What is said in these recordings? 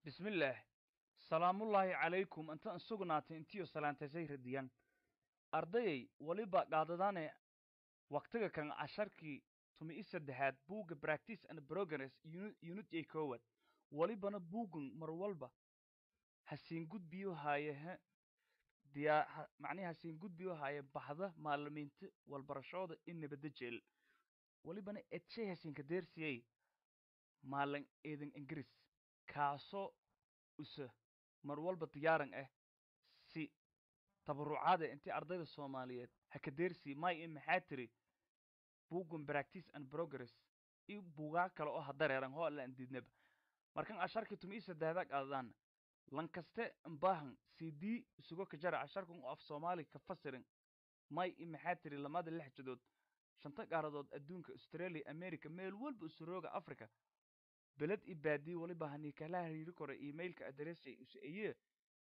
bismillaah salaamullaahi calaykum intaan sugnaatay intiyo salaantaysay radiyaan ardayay weliba qaadadaane waqtiga kan casharkii tumi i saddexaad buugga practice and progress unit a koowaad welibana buuggan mar walba hasiin gudbiyo haaye he diyaa ha- macnihi hasiin gudbiyo haaye baxda maalimiinta walbarashooda in nabadda jeel welibana edshay hasiinka deersiyey maalin eedan ingiriis kaasoo usa mar walba diyaaran ah si tabarucaada intii ardayda soomaaliyeed ha ka deersii may in maxaa tiri buuggan practice and progress iyo buugaa kale oo ha dareeran hoo alla andidnaba markan casharkii tumi i saddexda qaadadaan lankaste mbaahan cd isugo ka jara casharkan oo af soomaali ka fasirin may i maxaa tiri lamada lix jadood shanta qaaradood adduunka australia america meel walba usurooga africa beled i baadiye waliba hanii kala hariiri kora emailka adressay usaeye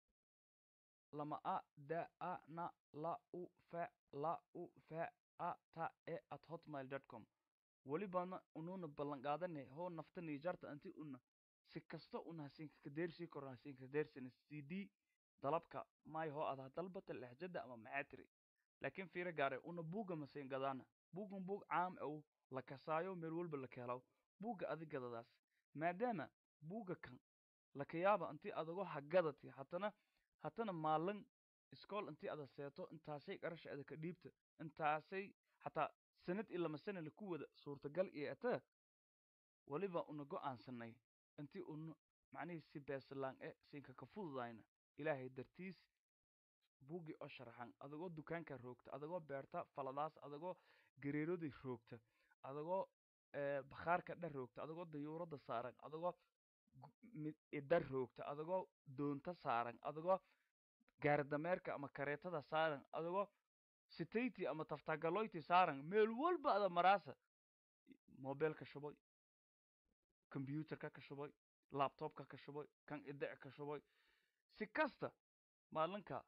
lama a da a na la u fa la u fa a ta e at hotmail dot com welibana ununa ballan qaadane hoo nafta niijarta anti una si kasta una hasiinka kadeersii koro hasiinka kadeersina cd dalabka may hoo adaa dalbata lexjada ama maxaa tiri laakiin fiiro gaare una buugga masiin gadaana buuggan buug caam ow la kasaayo meel walba la keelaw buugga adigadadaas maadaama buugga kan lakayaaba intii adagoo hagadati hatana hatana maalin iskool intii ada seeto intaasay qarasha ada ka dhiibta intaasay hataa sanad iyo lama sana laku wada suurtagal iyo ata weliba una go-aansanay intii una macnihii si beesalaan e siinka ka fududayna ilaahay dartiis buuggii oo sharaxan adagoo dukaanka roogta adagoo beerta faladaas adagoo gareeroday roogta adagoo eh, bakhaarka dhar roogta adagoo dayuurada saaran adagoo gu- mid- idar roogta adagoo doonta saaran adagoo gaaridameerka ama kareetada saaran adagoo sitayti ama taftagaloyti saaran meel walba ada maraasa mobilka shuboy combyuterka ka shuboy laptopka ka shuboy kan idec ka shuboy si kasta maalinka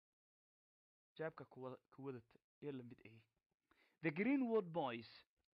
jaabka kuwada kuwadata ee lamid ahi the greenwood boys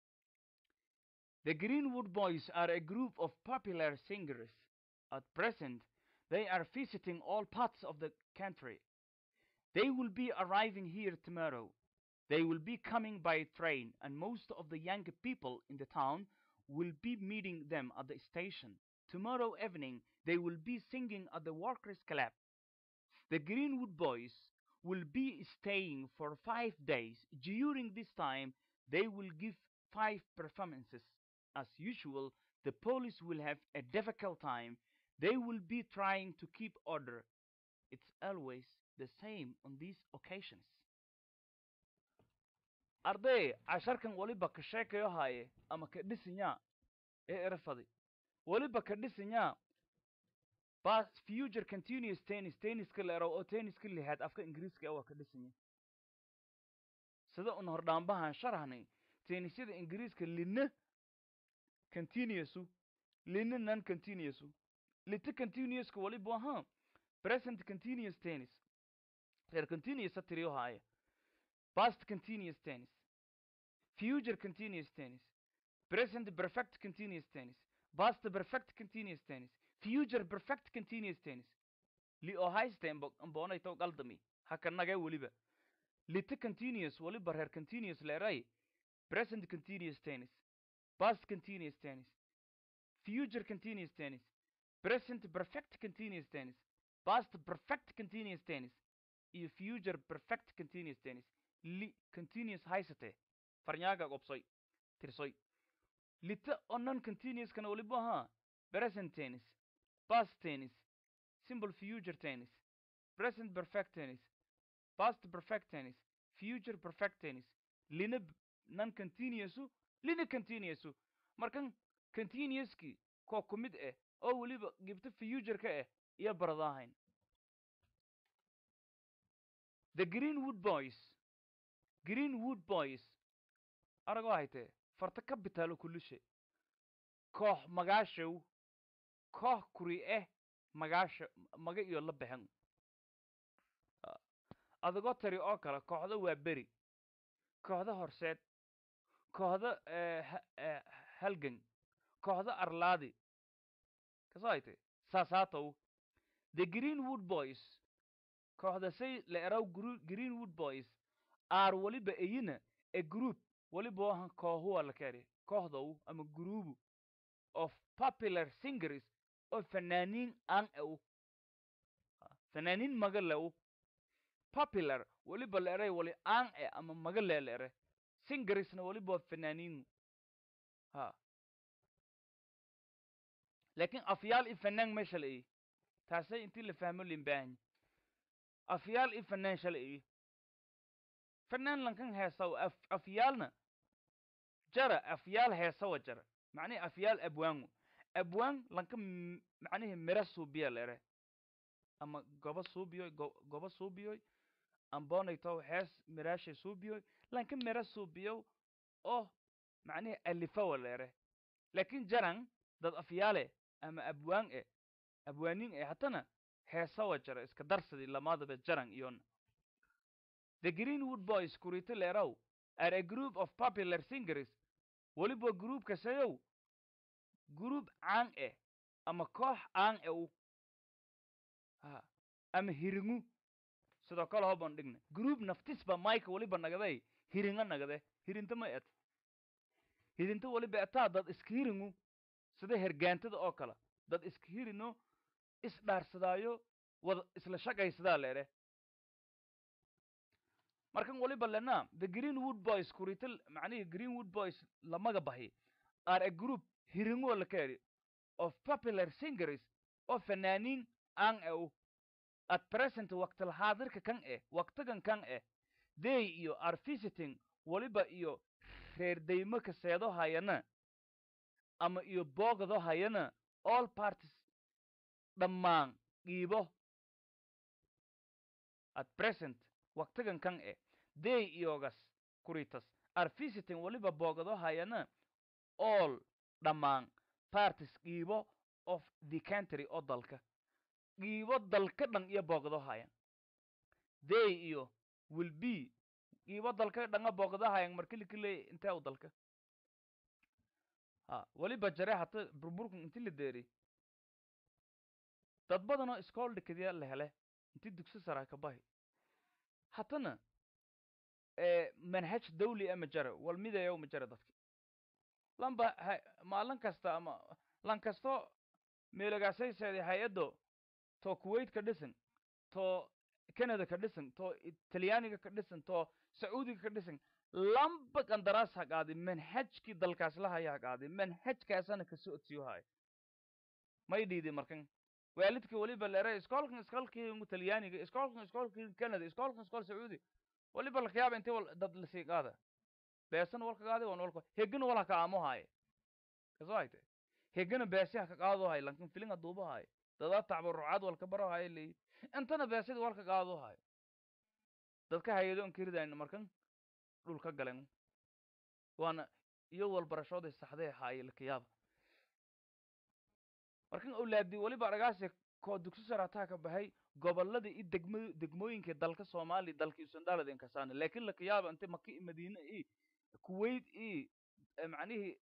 the greenwood boys are a group of popular singers at present they are visiting all parts of the country they will be arriving here tomorrow they will be coming by train and most of the young people in the town will be meeting them at the station tomorrow evening they will be singing at the workers club the greenwood boys will be staying for five days. During this time, they will give five performances. As usual, the police will have a difficult time. They will be trying to keep order. It's always the same on these occasions. arday casharkan weliba ka sheekayo haaye ama ka dhisinyaa ee erafadi weliba ka dhisinyaa past future continuous tennis tenniska la eraw oo tenniska lixaad afka ingiriiska ah waa ka dhisanya sida un hordhaambahan sharaxnay tennisyada ingiriiska lina continuousu lina non continuousu lita continuouska waliba ahaa present continuous tennis reer continuous tiriyo haaya past continuous tennis future continuous tennis present perfect continuous tennis past perfect continuous tennis future perfect continuous tennis li oo hayste mboonay taw qaldami haka nagay weliba lita continuous weliba reer continuous leeray present continuous tennis past continuous tennis future continuous tennis present perfect continuous tennis past perfect continuous tennis iyo future perfect continuous tennis li continuous haysate farnyaaga qobsoy tirsoy lita oo non continuouskana weliba ahaa present tennis past tennis, simple future tennis, present perfect tennis, past perfect tennis, future perfect tennis, lina b- non-continuousu, lina continuousu. Markan continuouski koo ku mid ah oo weliba gibta future-ka ah iyo baradahayn. The Greenwood Boys Greenwood Boys aragoo haytee farta ka bitaalo kulushe koox magaashow koox kuri eh magaasha maga iyo la baxan Ah, adigoo tari oo kale kooxda waa beri kooxda horseed kooxda eh, ha- eh, halgan kooxda arlaadi kasoo hayte saas haatow the greenwood boys kooxdasay la eraw gru- greenwood boys are weliba eyina a group weliba wahan koohuwa la keri kooxdow ama gruubu of popular singers oo fanaaniin aan ew fanaaniin maga lew popular weliba la eray wali aan e ama maga lee la ere singersna weliba waa fanaaniin ha laakiin afyaal i fanaan meesha la ii taasay intii la fahmo lin baahanya afyaal i fanaan shala ii fanaan lankan heesaw af afyaalna jara afyaal heesawa jara macnihi afyaal abwaangu abwaan lanka m- macnihi mira suubiya la ere ama goba suubiyoy go- goba suubiyoy ambonayto hees miraashay suubiyoy lanka mira suubiyow oo macnihi alifawa la ere laakiin jaran dad afyaale ama abwaan e abwaanin e hatana heesawa jara iska darsadii lamaadaba jaran iyona the greenwood boys kurito leerow are a group of popular singers weliba group kasayow group caan eh ama koox aan e u ha ama hiringu sidoo kale hoban dhigna group naftisba mike weliba nagaday hiringa nagade hirinta ma et hirinta weliba etaa dad iska hiringu sida hergaantada oo kale dad iska hirino isdhaarsadaayo wada isla shaqaysadaa leere markan waliba lena the greenwood boys kurita macnihi greenwood boys lamaga bahi are a group hiringo la kaeri of popular singers oo fanaaniin aan ew at present waqtil haadirka kan eh waqtigan kan eh they iyo are visiting waliba iyo reer daymo kaseedo hayana ama iyo boogado hayana all parties dhammaan dhiibo at present waqtigan kan eh they iyogas kuritas are visiting waliba boogado hayana all dhammaan parties dhiibo of the country oo dalka dhiibo dalka dhan iyo boogado hayan they iyo will be dhiibo dalka dhanga boogado hayan markilikile intee u dalka ha waliba jare hata burburkan inti la deeri dad badanoo iskool dhikadya la hele inti dugsi saraa ka bahi hatana manhaj dawli ama jara wal midayow ma jara dadki lamba ha maalin kasta ama lan kasto meelagaasay seeday hay-addo to kuwait ka dhisan to canada ka dhisan to talyaaniga ka dhisan to sacuudiga ka dhisan lamba qandaraas ha qaadi manhajkii dalkaas la haya ha qaadi manhajkaasana ka socodsiyo hayo may dhiidi markan waalidka waliba leere iskoolkan iskoolkii ugu talyaaniga iskoolkan iskoolkii canada iskoolkan iskool sacuudi waliba lakayaaba intii wal dad lasii qaada beesana walka qaadi wan walka hegana wal haka aamo haaye kasoo hayte hegana beesi haka qaado haye lankin filinga duubo haaye dadaa tacbarucaad walka baro haaye leeyi intana beesidi walka qaado haaye dadka hayado nkiridayn markan dhulka galen waana iyo walbarashooday saxday haaye lakayaaba markan awlaadi waliba aragaasi koo dugsi sarataa ka baxay gobolada i degmo degmooyinka dalka soomaaliya dalka isandaalada inkasaana laakiin lakayaaba inta maka i madiine i kuwait i macnihii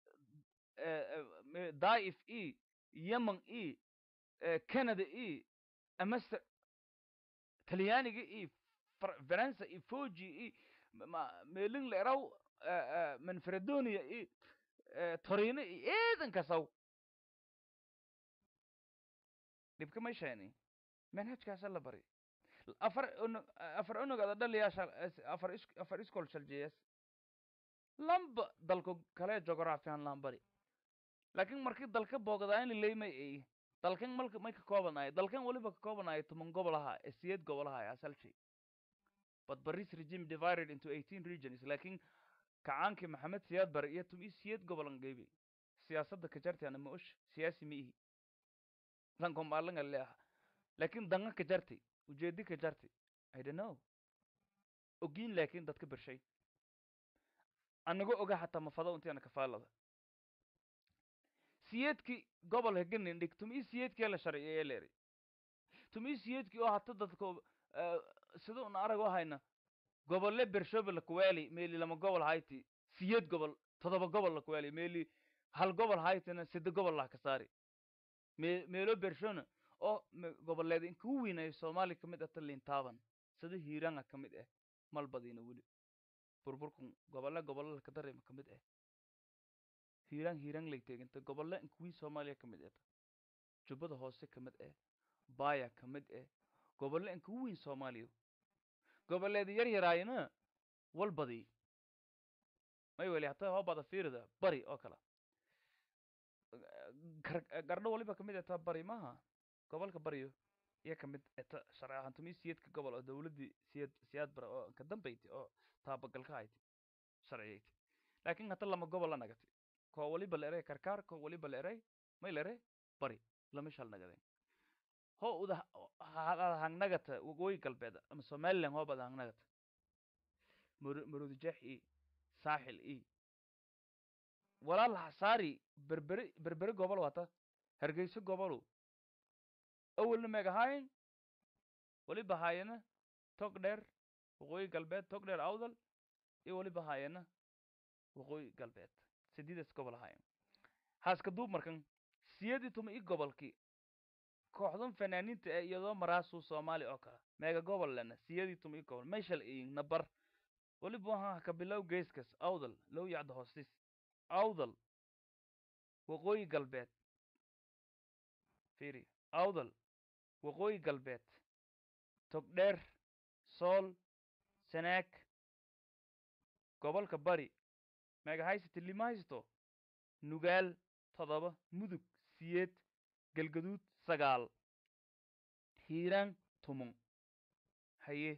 daif i yemen i canada i amase talyaaniga i faransa i foji i meelin leeraw manfredonia i torino i eedan kasaw dhibka may sheeni manhajkaasa la bari afar unug afar unug ada dhaliyaasha afar is afar iskol shaljeeyas lamba dalka kale geographian laan bari laakiin markii dalka boogadayn lileymay ay dalkan malka may ka koobanayo dalkan waliba ka koobanayo toban gobol ahaa ee siyeed gobol ahaa asalshay but baris regime divided into eighteen regions laakiin kacaankii maxamed siyaad bari iyo tum i siyeed gobolan geybay siyaasadda ka jartayana ma osh siyaasi ma ihi lanko maalinga leeha laakiin danga ka jartay ujeedi ka jartay i don't know ogiin laakiin dadka bershay anago oga hataa mafado intiana kafaalada siyeedki gobol heganin dhig tumi siyeedkii la sharciyeeye leeri tumi siyeedkii oo hata dadka sida una arag hayna gobolle bershobe lakuwaali meeli lama gobol hayti siyeed gobol todoba gobol lakuwaali meeli hal gobol haytina sida gobol lah ka saari me meelo bershona oo goboleed inkugu weynayo soomaaliya ka mid ata lintaaban sida hiiranga ka mid ah malbadiina weli burburkun gobole gobolada ka darima ka mid ah hiirang hiirang lay teeganta gobole inkuwii soomaaliya ka mid ata jubbada hoose ka mid ah baaya ka mid ah gobole inkugu weyn soomaaliya goboleeda yar yaraayna walbadii may weli hataa hoobada fiirida bari oo kale gardho waliba kamid eta bari maha gobolka baryo iya kamid eta sharci ahaan tumi siyeedka gobol oo dawladdii siyeed siyaad bara oo ka dambayti oo taabagalka hayti sharciyayti laakiin hata lama gobol la nagati koo waliba la eray karkaar koo waliba la eray may la eray bari lama shal nagadeen ho uda hangnagata waqooyi galbeed ama somaliland hoobada hangnagata maroodijeex i saaxil i walaal hasaari berberi berberi gobol wata hargeyso gobolu awalna meeg ahaayen waliba haayana tog dheer waqooyi galbeed tog dheer awdal iyo waliba haayana waqooyi galbeed sideedas gobol ahaayen haaska duub markan siyadii tuma i gobolkii kooxdan fanaaniinta ee iyadoo maraasu soomaali oo kale meega gobol lena siyadii tuma i gobol meeshal iyin nabar waliba waxa ka bilow geeskas awdal low yacda hoostis awdal waqooyi galbeed fiiri awdal waqooyi galbeed togdheer sool sanaag gobolka bari meega haysata lima haysato nugaal toddoba mudug siyeed galgaduud sagaal hiiraan tumun haye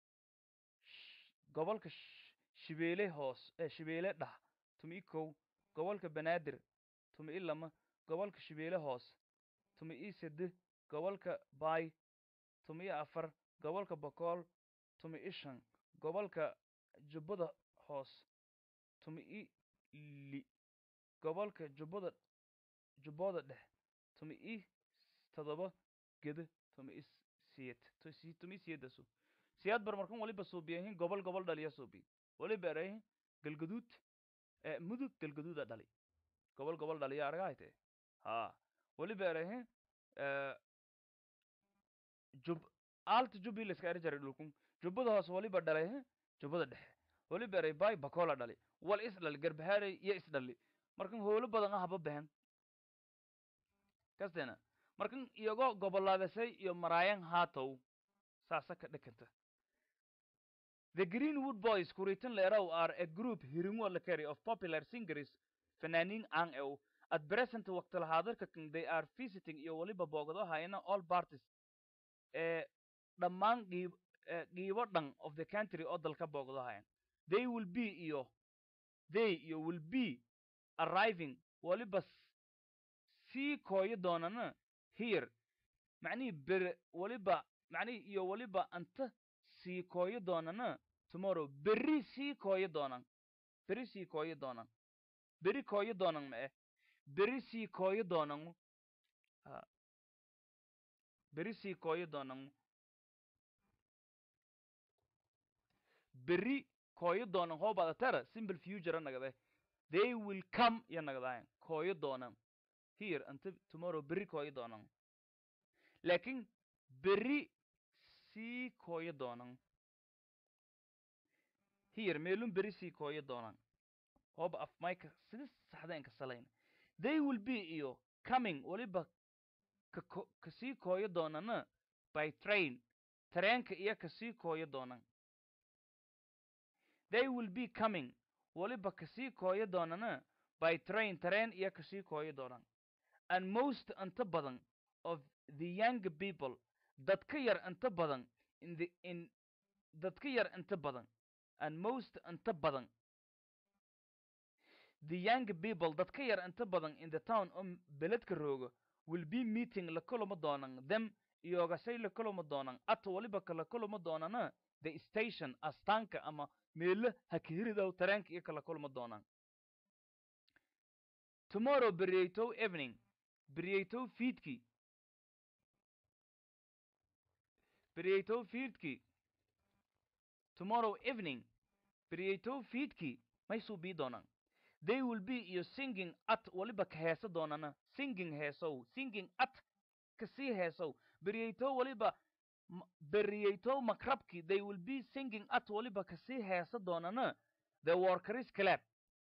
gobolka shibeele hoos ee shibeele dhah tumi i kow gobolka banaadir tumi i lama gobolka shibeele hoos tumi i sede gobolka baay tumi i afar gobolka bokool tumi i shan gobolka jubbada hoos tumi i li gobolka jubbada jubbooda dhex tumi i todoba gede tumi i siyed tumi i siyeddasu siyaad bar markan waliba suubiyahin gobol gobol dhaliya suubi waliba erahin galgaduud mudug galgaduuda dhali gobol gobol dhaliya araga hayte ha waliba erahin jub aalta jubbii la iska eri jaray dhulkun jubbada hoose waliba dhalay jubbada dhexe waliba eray bay bakola dhali wal is dhali garbahaarey iyo is dhali markan howlo badan ahaba behen kastena markan iyagoo gobolaadasay iyo maraayan haatow saasa ka dhekanta The Greenwood Boys kuritan leerow are a group hiringo lakari of popular singers fanaaniin aan ew at present waqti lahaadarka kan they are visiting iyo waliba boogdo hayana all parties ee dhammaan qiib qiibo dhan of the country oo dalka boogdo hayan they will be iyo they iyo will be arriving waliba sii kooyo doonana here macnihii bere waliba macnihii iyo waliba anta sii kooyo doonana tomorrow berri sii kooyo doonan berri sii kooyo doonan berri kooyo doonan ma eh berri sii kooyo doonan berri sii kooyo doonan berri kooyo doonan hoobada tera simple future nagade they will come ya nagadayan kooyo doonan here anta tomorrow berri kooyo doonan laakiin berri sii kooyo doonan here meelun berri sii kooyo doonan hooba af mayka sida saxdeen ka salayn they will be iyo coming waliba ka kasii kooyo doonana by train tareenka iyo kasii kooyo doonan they will be coming waliba kasii kooyo doonana by train tareen iyo kasii kooyo doonan and most inta badan of the young people dadka yar inta badan in the in dadka yar inta badan and most inta badan the young people dadka yar inta badan in the town oo beledka rooga will be meeting la kulama doonan them iyogasay la kulama doonan ata waliba kala kulama doonana the station astaanka ama meelo hakihiridow tareenka iyo kala kulama doonaan tomorrow beriyeytow evening beriyeytow fiidkii beriyeytow fiidkii tomorrow evening beriyeytow fiidkii may suu bii doonaan they will be iyo singing at waliba ka heesa doonana singing heesow singing at kasii heesow beriyeytow waliba beriyeytow makrabki they will be singing at waliba kasii heesa doonana the workers club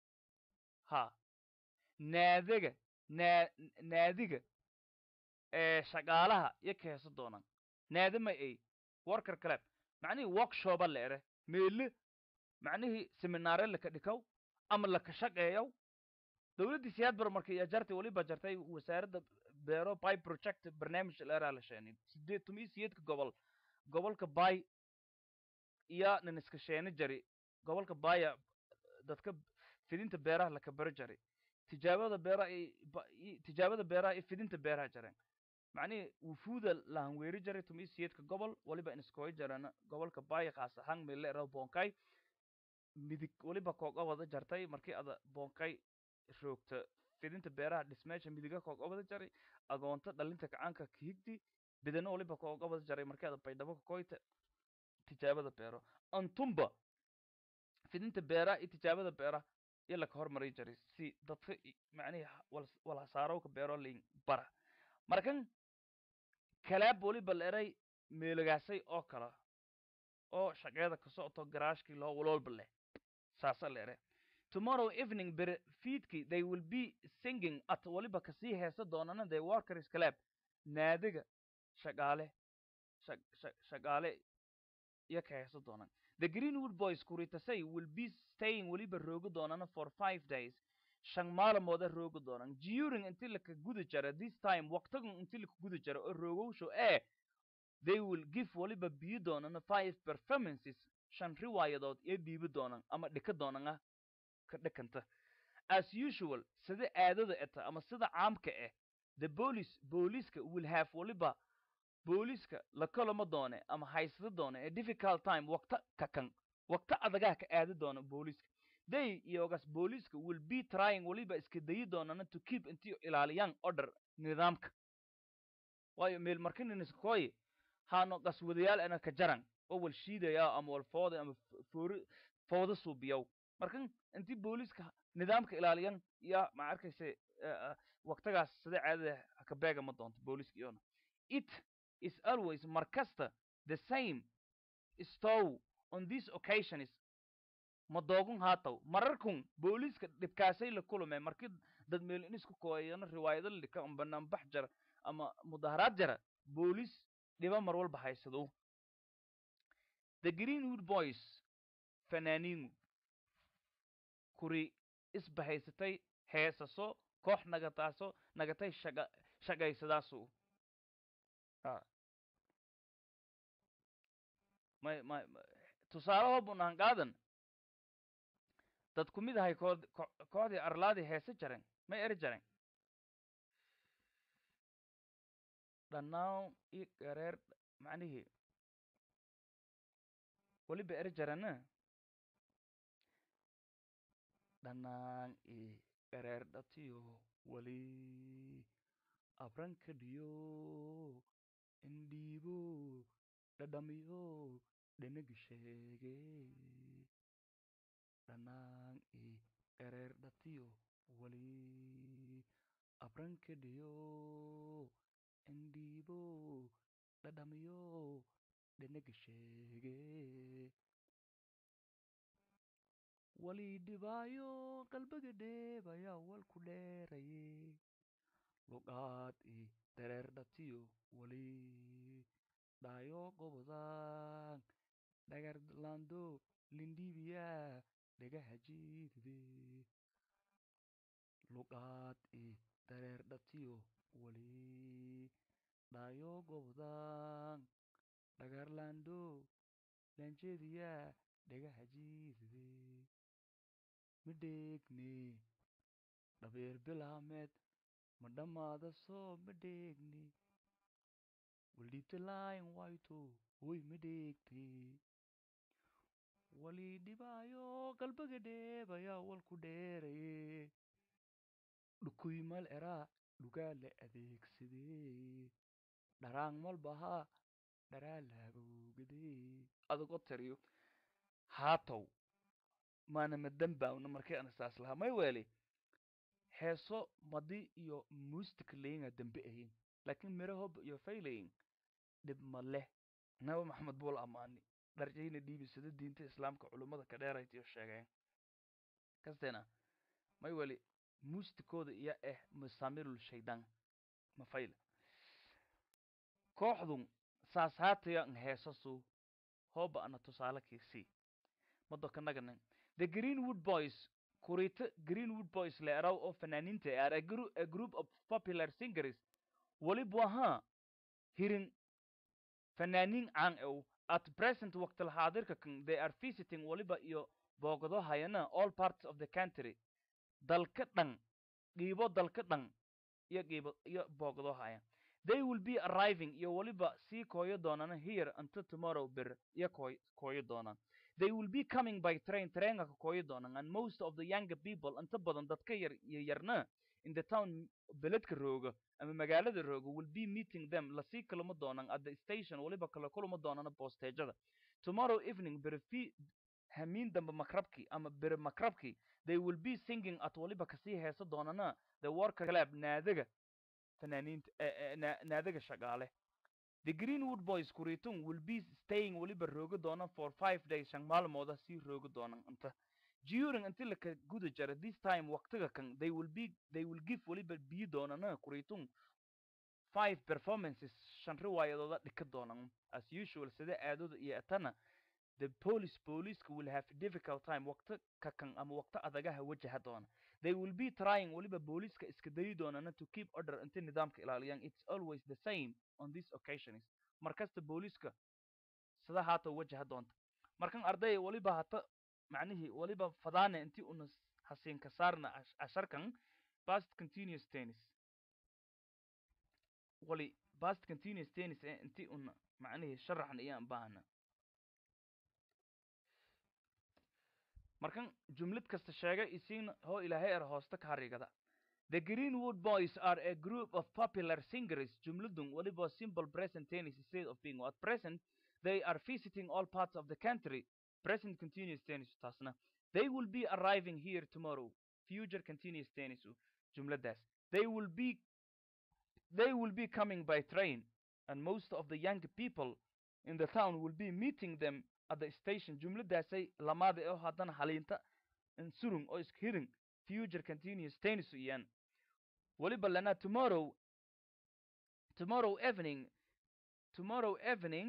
ha naadiga naa naadiga ee shaqaalaha iyo ka heesa doonaan naadi ma ay worker club macnihii workshopa la ere meele macnihii seminaare laka dhikaw ama laka shaqeeyaw dowladdii siyaad bar markay ajartay waliba jartay wasaaradda beero by project barnaamij leeraa la sheenay sideed tomiyo siyeedka gobol gobolka bay iyo nin iska sheeni jari gobolka baya dadka fidinta beeraha laka bari jari tijaabada beeraha iyo tijaabada beeraha iyo fidinta beeraha jareen macnihii wufuuda lahan weeri jaray tomiyo siyeedka gobol waliba inskooy jarana gobolka baya khaas ahaan meele era bonkay midig waliba kooga wada jartay markii ada bonkay roogta fidinta beeraha dhismeesha midiga kooga wada jaray agoonta dhalinta kacaanka kahigdi bidano waliba kooga wada jaray markii ada baydhabo kakoyta tijaabada beero antumba fidinta beeraha iyo tijaabada beeraha iyo laka hormari jaray si dadka macnihii walhasaarowka beero lin bara markan kalaab waliba la eray meelagaasay oo kala oo shaqeeda ka socoto garaashkii loo walwalba leh saasa la ere tomorrow evening ber fiidki they will be singing at waliba kasii heesa doonana the workers club naadiga shaqaale shaqaale iyo ka heesa doonaan the greenwood boys kuritasay will be staying waliba roogi doonana for five days shan maalmooda roogi doonaan during inti laka guda jara this time waqtigan inti laka guda jara oo roogowsho ee they will give waliba biyi doonana five performances shan riwaayadood iyo dhiibi doonaan ama dhika doonana ka dhikanta as usual sida aadada eta ama sida caamka ah the police booliiska will have waliba booliiska la kalama doone ama haysada doone a difficult time waqta kakan waqta adagaha ka aadi doona booliiska they iyogas booliiska will be trying waliba iska dayi doonana to keep intii ilaaliyaan order nidaamka waayo meel markininiskooyi haano qaswadayaal ana ka jaran oo wal shiidaya ama wal fooda ama foori fooda suubiyow markan intii booliiska nidaamka ilaaliyan ya ma arkayse waqtigaas sida caadada haka beega ma doonto booliiska iyona it is always markasta the same stow on this occasions ma doogun haataw mararkun booliiska dhibkaasay la kulumeen markii dad meel inisku kooyana riwaayado la dhika ama banaanbax jara ama mudaharaad jara booliis dhiba mar walba haysado the greenwood boys fanaaniingu kuri isbahaysatay heesaso koox nagataaso nagatay shaga shaqaysadaasu may may tusaale hoobun aan qaadan dad ku mid ahay kood kooxdii arlaadii heese jaren may eri jaren dhannaaw i gareer macnihii weliba eri jarana dhannaan i gareer dhatiyo weli abranka dhiyo indhiibo dhadhamiyo dhanagi sheege dhannaan i gareer dhatiyo weli abranka dhiyo indhiibo dhadhamiyo dhanagi sheege wali dhibaayo qalbiga dheebaya walku dheeraye luqaad i dareer dhatiyo weli dhaayo gobodaan dhagarlaando lindhiibiya dhagaha jiidbe luqaad i dareer dhatiyo weli dhaayo gobodaan dhagarlaando lanjeediya dhagaha jiidbe madheegne dhabeer bilaameed ma dhammaada soo madheegne waldhiibtalaayan wayto woy madheegte wali dhibaayo qalbiga dheebaya walku dheeraye dhukuy mal eraa dhugaa la adeegsadee dharaang mal bahaa dharaa laabowgadee adagoo tariyo haatow maana madambaawna markii ana saas lahaa may weeli heeso madi iyo muustika leynga dambe ahayn laakiin miro hob iyo faylayin dhib ma leh nabi maxamed buul ammaani dharjayna dhiibisada diinta islaamka culummada ka dheeraytiyo sheegeen kasteena may weli muustikooda iyo ah musamirul shaydaan ma fayla kooxdun saas haataya n heesasu hooba ana tusaale kiisii madokanaгаnan the greenwood boys kurita greenwood boys le eraw oo fanaaniinta are a, gru a group of popular singers waliba ahaa hirin fanaaniin caan ew at present waqtil xaadirka kan they are visiting waliba iyo boogado hayana all parts of the country dalka dhan qiibo dalka dhan iyo qiibo iyo boogado haya they will be arriving iyo waliba sii kooyo doonaan here until tomorrow bir iyo kooy kooyo doonaan they will be coming by train trainka ka kooyo doonaan and most of the younger people inta badan dadka yar iyo yarna in the town beledka rooga ama magaalada rooga will be meeting them lasii kulama doonaan at the station waliba kala kulama doonaan bosteejada tomorrow evening berfi hamiin dambe makrabki ama bere makrabki they will be singing at waliba kasii heesa doonana the worker club naadaga fanaaniinta naadaga shaqaale the greenwood boys kuritung will be staying waliba rooga doona for five days shan maalmooda sii rooga doonan inta during until laka guda jara this time waqtiga kan they will be they will give waliba biyi doonana kuritung five performances shan riwaayadooda dhika doonan as usual sida aadooda iyo atana the police policeska will have difficult time waqti ka kan ama waqti adagaha wajaha doona they will be trying waliba booliska iska dayi doonana to keep order inta nidaamka ilaaliyaan it's always the same on these occasions markasta booliska sida haata wajaha doonta markan ardaya waliba hata macnihii waliba fadaane intii una hasiin ka saarna asharkan past continuous tennis wali past continuous tennis ee intii una macnihii sharaxna iyaan baahna markan jumlad kasta sheega isiin hoo ilaahay er hoosta ka harigada the greenwood boys are a group of popular singers jumladun waliba simple present tense instead of being at present they are visiting all parts of the country present continuous tense taasna they will be arriving here tomorrow future continuous tense jumladaas they will be they will be coming by train and most of the young people in the town will be meeting them at the station jumladaasay lamaada oo haddana haliinta insurung oo iska hirin future continuous tennis iyaan waliba lana tomorrow tomorrow evening tomorrow evening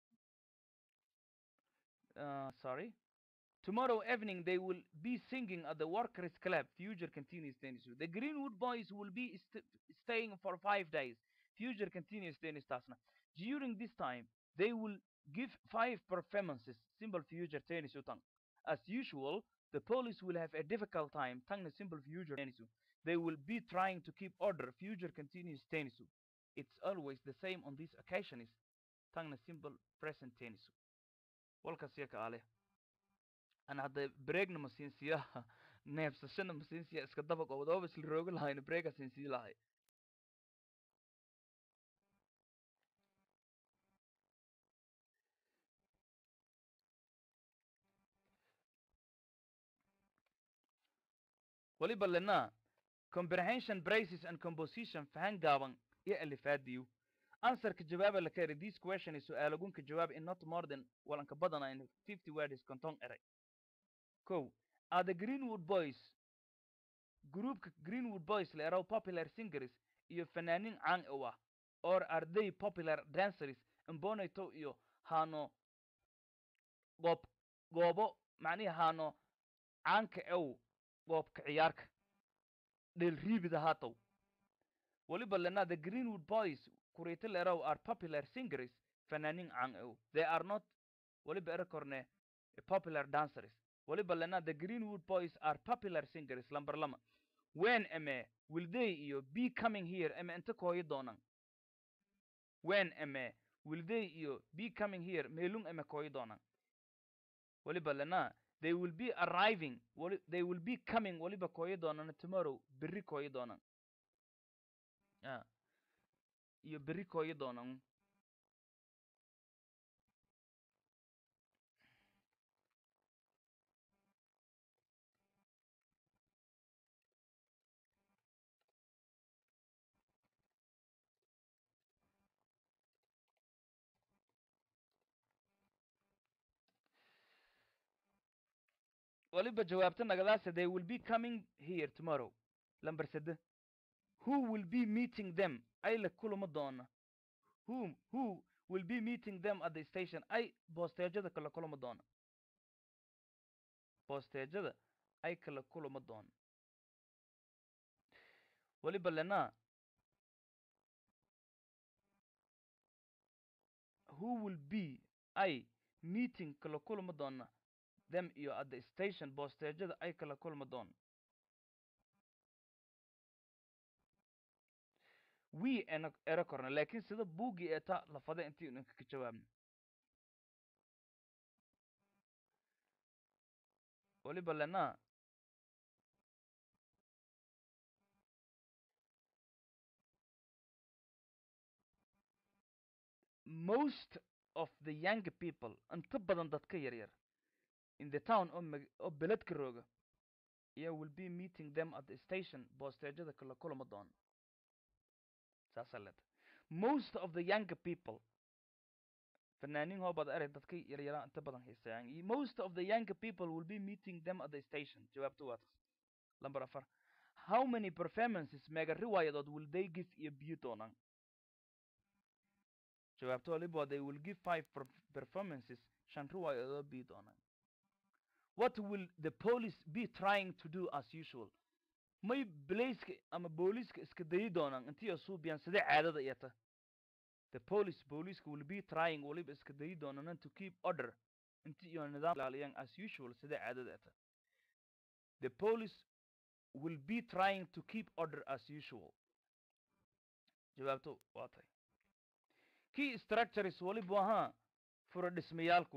uh, sorry tomorrow evening they will be singing at the workers club future continuous tennis the greenwood boys will be st staying for five days future continuous tennis tasna during this time they will give five performances simple future tennis utang as usual the police will have a difficult time tang simple future tennis they will be trying to keep order future continuous tennis it's always the same on these occasions tang simple present tennis walkas yaka ale an hadda breegna masiinsiya neebsashana masiinsiya iska daba qobdooba isla roogi lahayna breega siinsiyi lahay waliba lena comprehension braces and composition fahan gaaban iyo alifaadiyu answerka jawaaba la kari this question is su'aalagunka jawaab in not more than walanka badana in fifty words konton eray ko are the greenwood boys groupka greenwood boys la eraw popular singers iyo fanaaniin caan u ah or are they popular dancers imbonayto iyo haano goob goobo macnihi haano caanka ew goobka ciyaarka dheelriibida haatow waliba lena the greenwood boys kurita lerow are popular singers fanaaniin caan ew they are not waliba era korne popular dancers waliba lena the greenwood boys are popular singers lamber lama when ame will they iyo be coming here ame inta kooyo doonan when ame will they iyo be coming here meelung ame kooyo doonan waliba lena they will be arriving wali they will be coming waliba kooyo doonan tomorrow berri kooyo doonan ah iyo berri kooyo doonan waliba jawaabta nagadaase they will be coming here tomorrow lamber sede who will be meeting them ay la kulama doona whom who will be meeting them at the station ay boosteejada kala kulama doona boosteejada ay kala kulama doona waliba lena who will be ay meeting kala kulama doona them iyo at the station boosteejada ay kala kulma doona we ena ero korna laakiin sida buuggii ee ta lafada intii idinka ka jawaabna waliba lena most of the young people inta badan dadka yaryar in the town oo mag oo beledka rooga yeah will be meeting them at the station boosteejada kala kulama doona saasaa leeda most of the younger people fanaaniin hoobad eray dadka yaryaraan inta badan haysayaan iyo most of the younger people will be meeting them at the station jawaabtu waa tas lamber afar how many performances mega riwaayadood will they give iyo biyo doonaan jawaabtu waliba waa they will give five per performances shan riwaayadood biyo doonaan what will the police be trying to do as usual may blaiska ama booliiska iska dayi doonaan intii suubiyan sida caadada iyo ta the police booliiska will be trying waliba iska dayi doonaan to keep order intii iyo nidaam ilaaliyaan as usual sida caadada ta the police will be trying to keep order as usual jawaabtu waa tay key structures waliba ahaa fura dhismayaalku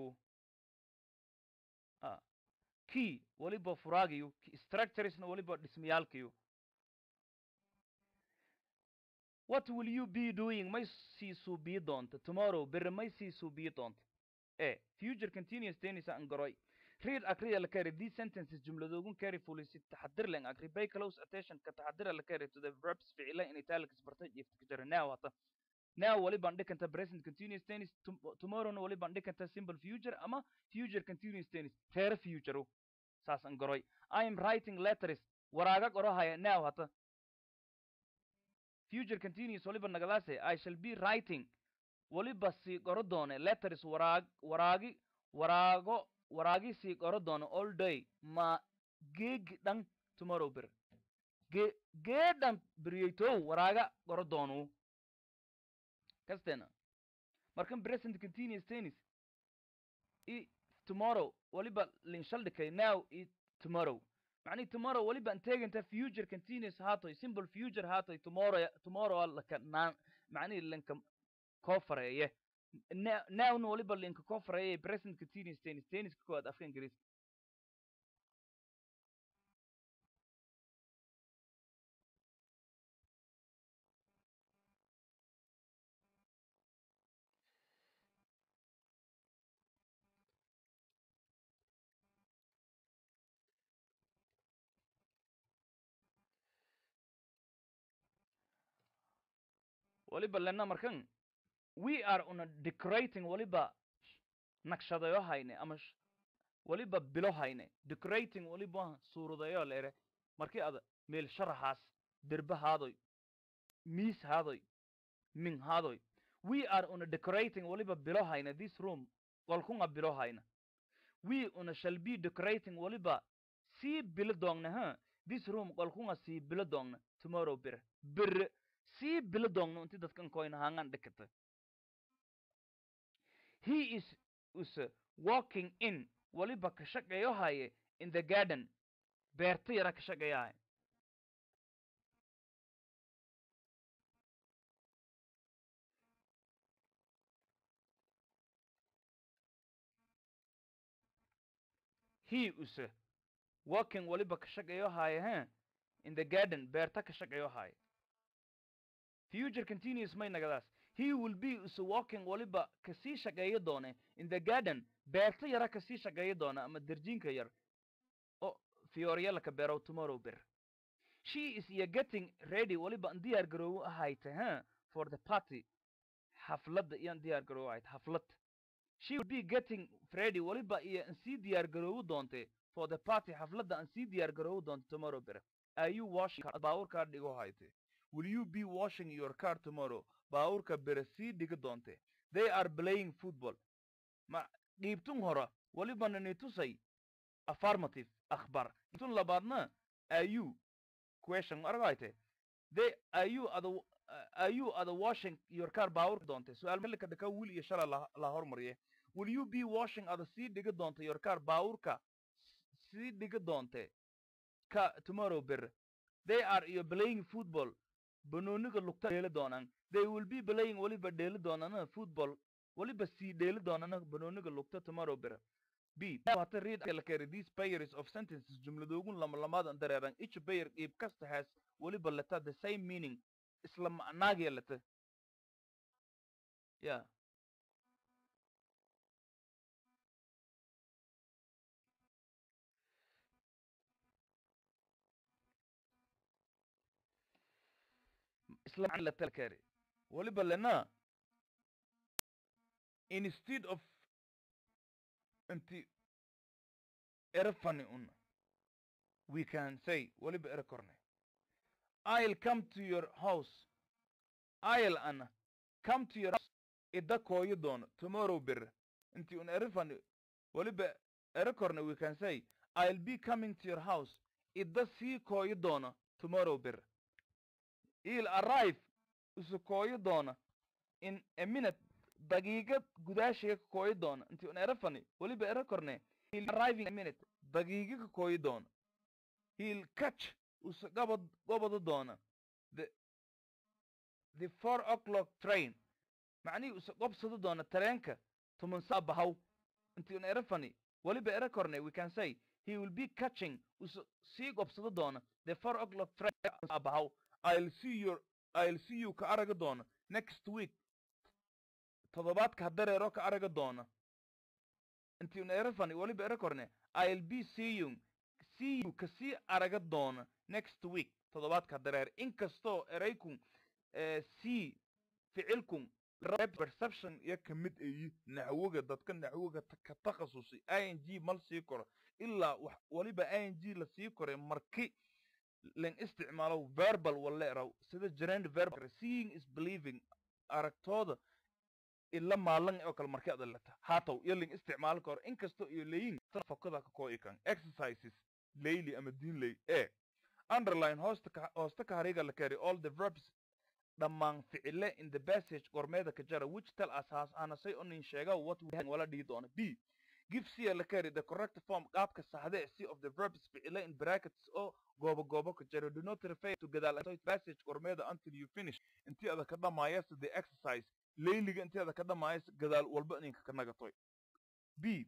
ah key waliba furaagiyo structuresna waliba dhismayaalkiyo what will you be doing may sii suubiyi doonta tomorrow bere may sii suubiyi doonta e future continuous tennis an garoy read akriya la kari these sentences jumladoogun carefully si taxadir len akri pay close attention ka taxadira la kari to the verbs ficila in italics bartay jiifta ka jara now hata now waliban dhikanta present continuous tennis tomorrowna waliban dhikanta simple future ama future continuous tennis reere future saas an garoy i am writing letters waraaga qorahaya now hata future continuous waliba nagadaase i shall be writing waliba sii qoro doone letters waraag waraagi waraago waraagi sii qoro doone all day ma geegi dhan tomorrow bir ge gee dhan beryeytow waraaga qoro doonu kastena markan present continuous tennis i tomorrow waliba linshaldhikay now i tomorrow macni tomorrow waliba an teeganta future continuous haatoy simple future haatoy tomorrow tomorrow laka naan macni linka kofareeye nowna waliba linka kofareeye present continuous tennis tenniska koowaad afka ingiriiska waliba lena markan we are una decorating waliba naqshadayo hayne ama waliba bilo hayne decorating waliba suuradayo leere markii ada meel sharaxaas derbe haadoy miis haadoy min haadoy we are una decorating waliba bilo hayne this room qolkunga bilo hayna we una shall be decorating waliba sii bilo doongna ha this room qolkunga sii bilo doongna tomorrow bir bir sii bilo doongno inti dadkan koyna hangan dhikata he is is walking in waliba ka shaqeeyo haye in the garden beerta yara ka shaqeeyo haye he is walking waliba ka shaqeeyo haye he in the garden beerta ka shaqeeyo haye future continuous may nagadaas he will be is walking waliba kasii shaqeeyo doone in the garden beerta yara kasii shaqeeyo doona ama derjiinka yar o fioryala ka beerow tomorrow ber she is iyo getting ready waliba an diyaar garoowo ahayta ha for the party xafladda iyan diyaar garoowo ahayd xaflad she will be getting ready waliba iyo an sii diyaar garoowo doonte for the party xafladda aan sii diyaar garoowi doonto tomorrow bere are you washing baawurkaa dhigo hayte will you be washing your car tomorrow baawurka bere sii dhigi doonte they are playing football ma qiibtun hora welibana ni tusay affirmative akhbar qiibtun labaadna are you question ma argayte they are you ada are you ada washing your car baawurka doonte su-aal melika dhaka wiil iyo shala la, la hormariye will you be washing ada sii dhigi doonta your car baawurka sii dhigi doonte ka tomorrow bere they are iyo playing football banooniga lugta dheeli doonaan they will be playing weliba dheeli doonana football weliba sii dheeli doonana banooniga lugta tomorrow bere b hata read la carry these pairs of sentences jumladoogun lama lamadan dareeran each pair qiib kasta has weliba leta the same meaning isla macnaagiya leta yeah isla macna leta la carry weliba lena instead of inti ere funny un we can say weliba ere korne i'll come to your house i'll ana come to your house ida kooyo doono tomorrow bir inti un ere funny weliba ere korne we can say i'll be coming to your house ida sii kooyo doono tomorrow bir he'll arrive isu kooyo doona in a minute daqiiqad gudaashiga ka kooyo doona intii un ere fani weliba ere korne he'll arrive in a minute daqiiqa ka kooyo doona he'll catch usu gabad gobado doona the the four o'clock train macnihii usu gobsado doona tareenka toban saa bahaw intii un ere fani weliba ere korne we can say he will be catching usu sii gobsado doona the four o'clock train saa bahaw i'll see your i'll see you ka araga doona next week toddobaadka haddareero ka araga doona intii un ere fani weliba ere korne i'll be seeing see you ka sii araga doona next week toddobaadka haddareer inkastoo eraykun see ficilkun perception iyo ka mid ayi naxwoga dadka naxwoga ka takhasusay i n g mal sii koro ilaa wax weliba i n g la sii koray marki len isticmaalo verbal waleeraw sida gerand verbal seeing is believing aragtooda ila maalan oo kale markay adalata haataw iyo len isticmaalo karo inkastoo iyo leyin fokada ka koo ikan exercises layli ama diinley e underline hoosta ka hoosta ka hariga la kari all the verbs dhammaan ficile in the passage gormeeda ka jara which tell us has anasay onin sheega what we wala dhii doona b give c la kari the correct form qaabka saxde c of the verbs ficile in brackets oo goobo goobo ka jara do not refer to gadaal antoy passage gormeeda until you finish intii ada ka dhamaayasa the exercise layliga intii ada ka dhamaayasa gadaal walba ninka ka nagatoy b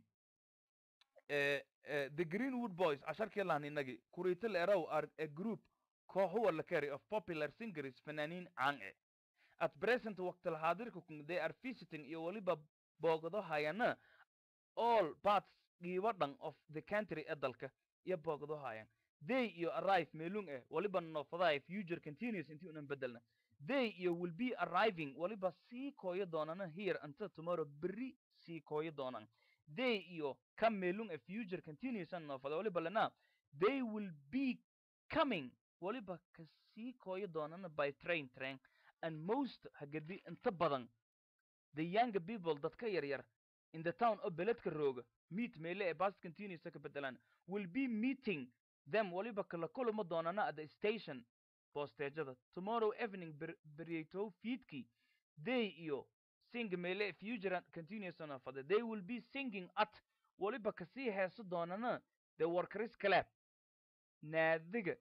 uh, uh, the greenwood boys casharkii lahaninagi kuriita leeraw are a group kooxuwa la kari of popular singers fanaaniin caan e at present waqti lahaadirka kun they are visiting iyo weliba boogado hayana all parts qiibo dhan of the country ee dalka iyo boogado hayan they iyo arrive meelung eh weliba noofadahay future continuous intii unan bedelna they iyo will be arriving weliba sii kooyo doonana here until tomorrow berri sii kooyo doonan they iyo ka meelung eh future continuous an noofada weliba lana they will be coming weliba ka sii kooyo doonana by train train and most hagadi inta badan the younger people dadka yar yar in the town oo beledka rooga meet meele ee past continuous ka bedelaan will be meeting them weliba kala kulama doonana at the station bosteejada tomorrow evening beryatow fiidkii they iyo sing meele future continuous on fada they will be singing at weliba kasii heeso doonana the workers club naadiga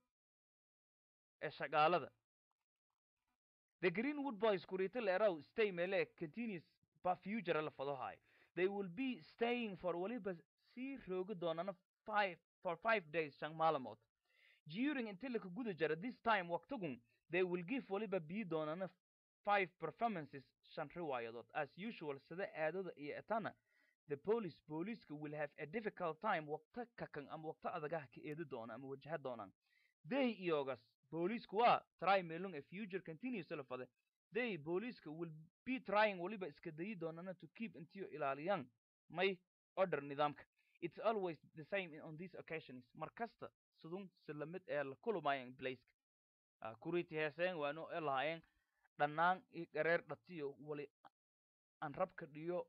ee shaqaalada the greenwood boys kuriita leeraw stay meele continuous ba future la fadohaay they will be staying for weliba sii roogi doonana five for five days shan maalmood during intii laka guda jara this time waqtigun they will give weliba bii doonana five performances shan riwaayadood as usual sida aadada iyo etana the police booliiska will have a difficult time waqto kakan ama waqto adagaha ka eedi doona ama wajaha doonaan they iyogas booliisku waa try melung a future continuous la fade they booliiska will be trying weliba iska dayi doonana to keep intiyo ilaaliyaan may order nidaamka it's always the same in- on these occasions mar kasta sidun si lamid ee la kulumayan blazeka uh, kuriti heeseen waanu e lahaayeen dhannaan i gareer dhatiyo wali aan rabka dhiyo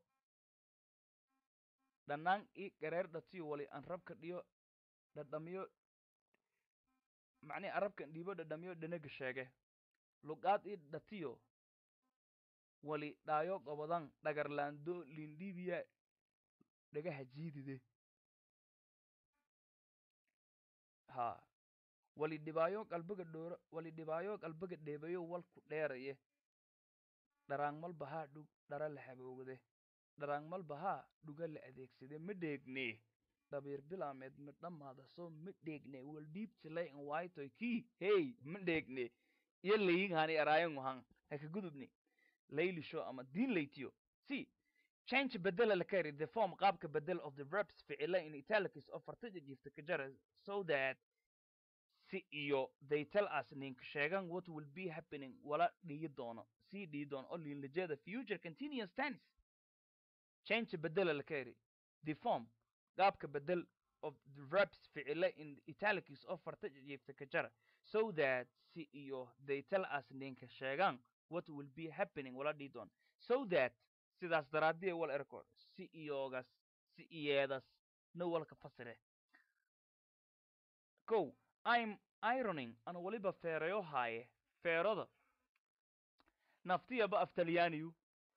dhannaan i gareer dhatiyo wali aan rabka dhiyo dhadhamiyo macnihi arabkan dhiibo dhadhamiyo dhanaga sheege luqaad i dhatiyo wali dhaayo gobodan dhagarlaando lindhibiya dhagaha jiidide ha wali dhibaayo qalbiga dhooro wali dhibaayo qalbiga dheebayo walku dheeraye dharaangmal bahaa dhug dhara la haboogde dharaangmal bahaa dhuga la adeegsade ma dheegne dhabiir bilaameed ma dhammaada soo ma dheegne wal dhiibtilay in waaytoy kii hey ma dheegne iyo layinghani araayanguhan haka gudubni laylisho ama diin laytiyo c change bedela la kari the form qaabka bedel of the verbs ficila in italics oo fartaja jiifta ka jara so that si iyo they tell us ninka sheegan what will be happening wala dhigi doono sii dhigi doono oo liinlajeeda future continuous tense change bedela la kari the form qaabka bedel of the verbs ficila in italics oo fartaja jiifta ka jara so that si iyo they tell us ninka sheegan what will be happening wala dhigi doono so that sidaas daraaddiya wal erkor si iyoogas si iyeedas na walka fasire kow i'm ironing ana waliba feerayo haaye feerada naftiyaba af talyaaniyu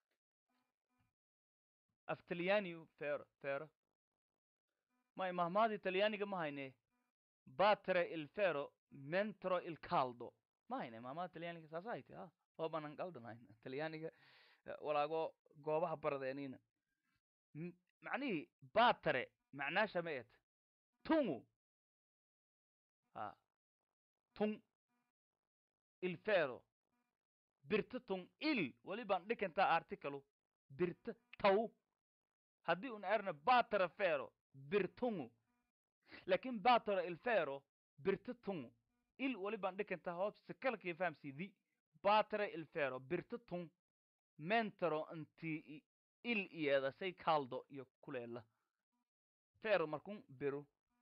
af talyaaniyu feero feero may mahmaadi talyaaniga ma hayne batere il fero mentro il caldo ma hayne mahmaadi talyaaniga saasa hayti ha oo banan qaldan hayna talyaaniga walaago goobaha baradeeniina M- macnihii batere macnaasha ma et tungu ha tung il fero birta tung il walibaan dhikantaa articalu birta taw haddii un erna batere fero birtungu lakin batere il fero birta tungu il walibaan dhikantaa hoob sikalkii fahamsiidi batere il fero birta tung mentero inti i- il iyada say caldo iyo kuleela fero markun beru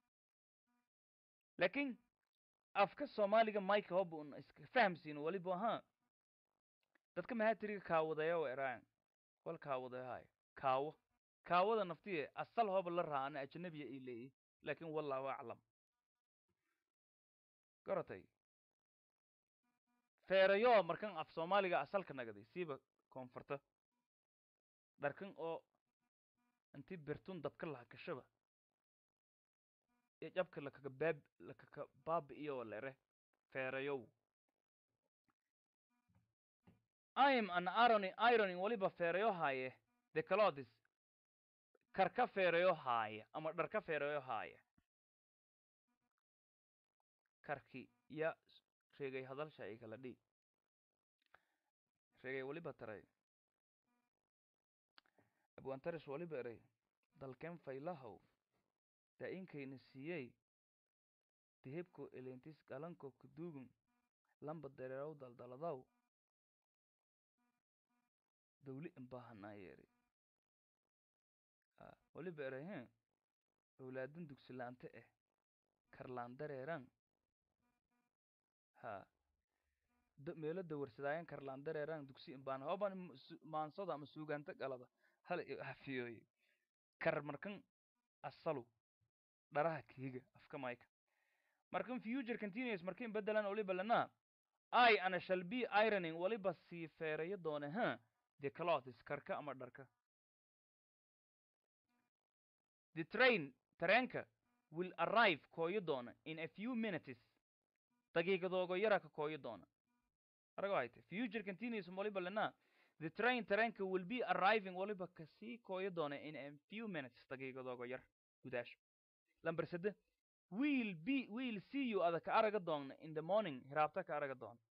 lakin afka soomaaliga mike hoba un iska fahamsiin waliba ha dadka mahatiriga kaawadaya wa eraan wal kaawadaya kaawo kaawada naftiye asal hoba la raana ajnabiya ii leeyi lakin wallahu aclam garatay feerayo markan af soomaaliga asalka nagaday siiba koonfurta dharkan oo inti birtun dabka laha kashaba iyo jabka lakaga baab lakaka baabi'iyo lere feerayow im an irony irony waliba feerayo haaye the clothes karka feerayo haaya ama dharka feerayo haaya karki ya reegay hadalsha ay kala dhii reegay waliba taray abwantaris waliba eray dalkeen faylahow daa'inkayna siiyey dihibko elentis galanko kudugun lamba dareerow daldaladaw dawli inbahanaa yeeri Ah, waliba eray he owlaadan dugsilaante eh karlaan dareeran ha da meelo dawarsadaayan karlaan dareeran dugsi imbaan hoban maansada ama suugaanta galada hala i hafiyooye kar markan asalu dharaha kiiga afka mayka markan future continuous markin bedelan waliba lana i ana shall be ironing waliba sii feerayo doone ha the clothes karka ama dharka the train tareenka will arrive kooyo doona in a few minutes daqiiqadoogo yara ka kooyo doona arago hayte future continuous waliba lana the train tareenka will be arriving waliba kasii kooyo doona in a few minutes daqiiqadoogo yar gudaasho lamber sede will be will see you ada ka araga doona in the morning hiraabta ka araga doona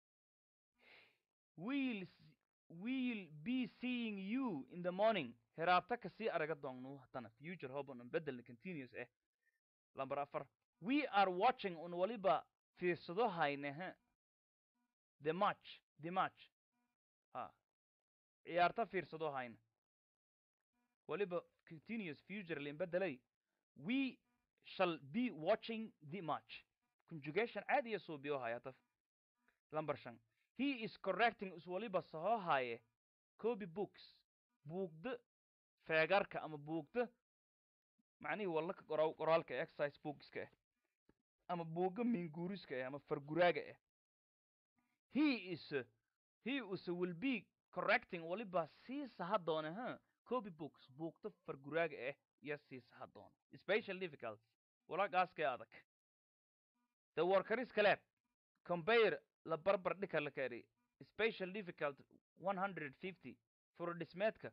will s- will be seeing you in the morning hiraabta kasii araga doonu haddana future hoban un bedelna continuous eh lamber afar we are watching un waliba fiirsado hayne he the match the match ha ciyaarta fiirsado hayne waliba continuous future lin bedelay we shall be watching the match conjugation caadiya suubiyo haya taf lambar shan he is correcting is waliba sahoo haye copy books buugda feegarka ama buugda macnihii wallaka qora qoraalka ee exercise bookska ah ama buugga minguuriska ah ama farguraaga ah he is he is will be correcting waliba sii saha doona ha copy books buugda farguraaga ah iyo sii saha doona special difficult walagaaskee adag the workeris kaleed compare la barbar dhika la kari special difficult 150 furodhismeedka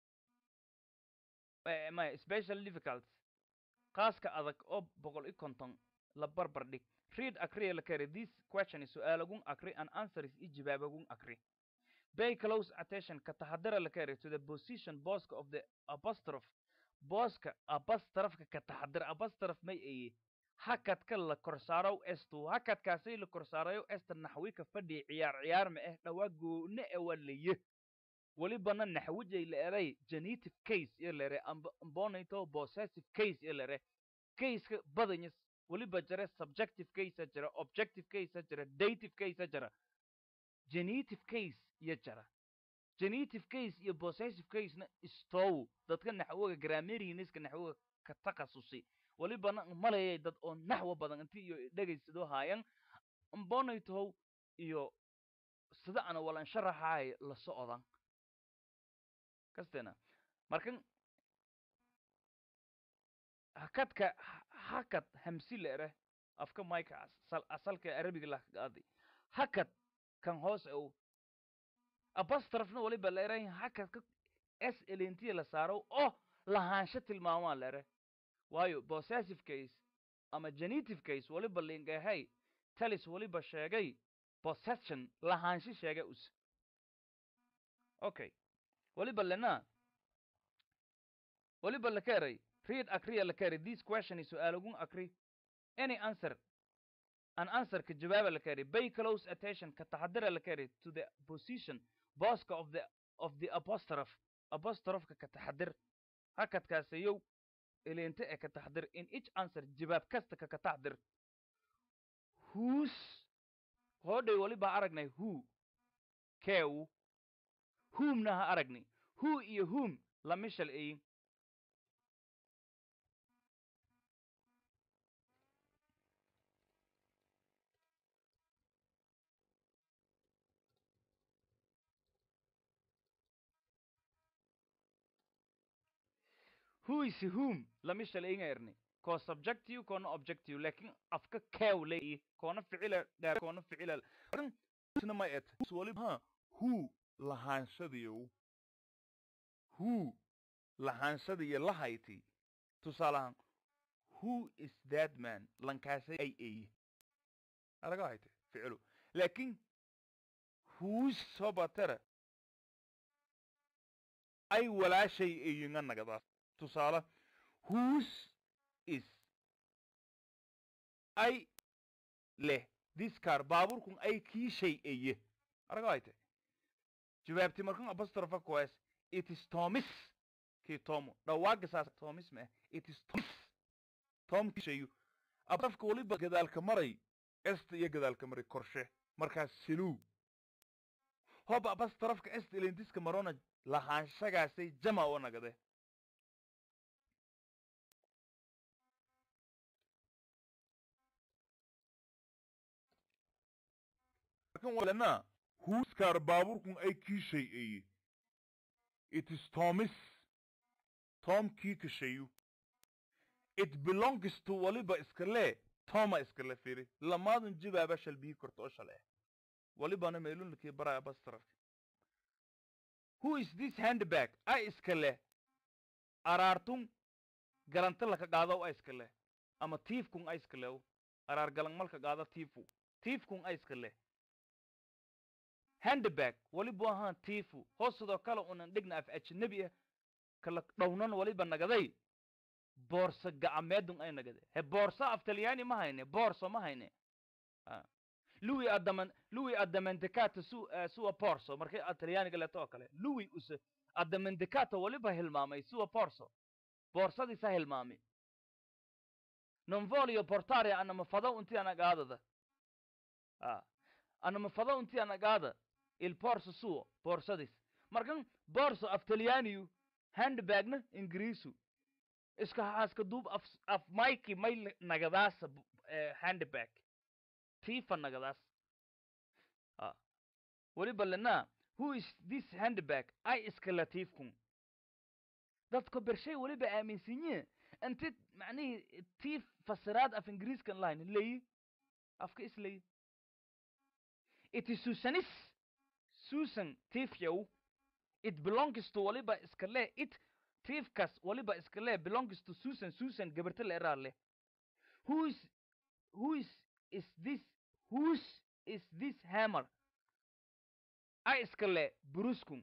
my special difficult qaaska adag oo boqol i konton la barbar dhig read akriya la kari this question is su'aalagun akri and answer is ijibaabagun akri pay close attention ka taxadara la kari to the position boska of the apostrophe booska abastrafka ka taxadar abastraf may aye hakadka la korsaarow estu hakadkaasay la korsaarayo esta naxwi ka fadhi ciyaar ciyaar ma ah dhawaa goone e walaye welibana naxwijay la eray genitive case iyo lere ambonito possessive case iyo lere caseka badanyas weliba jare subjective case jira objective case jira dative case jira genitive case iyo jira genitive case iyo possessive casena istow dadka naxwoga grammarianiska naxwoga ka takhasusi welibana malayay dad oo naxwo badan inti iyo dhegaysado haayan ambonaytow iyo sida ana walan sharaxaay la socdan kastena markan hakadka hakad hamsi la ere afka mayka asalka arabiga lahaaday hakad kan hoos ow abastrafna waliba la eray hakadka s elentiya la saaro oo lahaansho tilmaamaa la ere waayo possessive case ama genitive case waliba lingahay talis waliba sheegay possession lahaansho sheegay us okay waliba lena waliba la keray read akriya la keray this question is su'aalagun akri any answer an answer ka jawaaba la keray pay close attention ka taxadara la keray to the position boska of the of the apostrophe apostrophka ka taxadir hakadkaasayow eleente ee ka taxdir in each answer jawaab kasta ka ka taxdir whos hoodhay waliba aragnay who kew whomna ha aragni who iyo whom lamishal eyin who is whom lamishal eyinga erni koo subjective koona objective lakin afka kew leeyi koona ficila dheer koona ficila sina ma et waliba who lahaanshadiyow who lahaanshadiyo lahayti tusaalahaan who is that man lankaasay ay eye araga hayte ficilu laakin whos sobatera ay walaashay eyinga nagadaas tusaale whos is ay leh this car baaburkun ay kii shay eye araga hayte jawaabti markan apostrophe kuwaas it is thomas kii tomo dhawaaga saas thomas ma it is thomas tom kii shayu apostrophe waliba gadaalka maray esta iyo gadaalka maray korshe markaas silu hoba apostrophe esta ilentiska marona lahaanshagaasay jama oo nagade lana huskar baaburkun ay kii shay eye it is thomas tom kii ka shayu it belongs to waliba iskale toma iskale firi lamaadun jibaaba shal bii korto oo shal eh walibana meelun lakii baraya abastraf who is this handbag ay iskale araartun galanta laka qaadaw ay iskale ama tiifkun ay iskalew araar galan malka qaada tiifu tiifkun ay iskale handbag waliba ahaan tiifu hoos sidoo kale unan dhigna af ajnabi ah kala dhownan waliba nagaday boorsa gacmeedun ay nagade he boorsa af talyaani ma hayne boorso ma hayne lui adaman lui adamandekata su sua porso markay ad talyaaniga leeto oo kale lui use adamandekata waliba hilmaamay sua porso boorsadiisa hilmaamay nonvolio portaria anama fado unti anagaadada a anama fado unti anagaada il porso suo borsadis markan borso af talyaaniyu handbagna ingiriisu iska haaska duub af af maiki may le- nagadaasa bu- eh, handbag tifa nagadaas a weliba lena who is this handbag ay iska latiifkun dadka bershay weliba aaminsanyiin inti macnihii tiif fasiraad af ingiriiskan lahayn leeyi afka is leeyi it is susanis susan tiifyow it belongs to waliba iska lee it tiifkas waliba iska lee belongs to susan susan gabarta la eraa leh who is who is is this whose is this hammer ay iska lee bruskun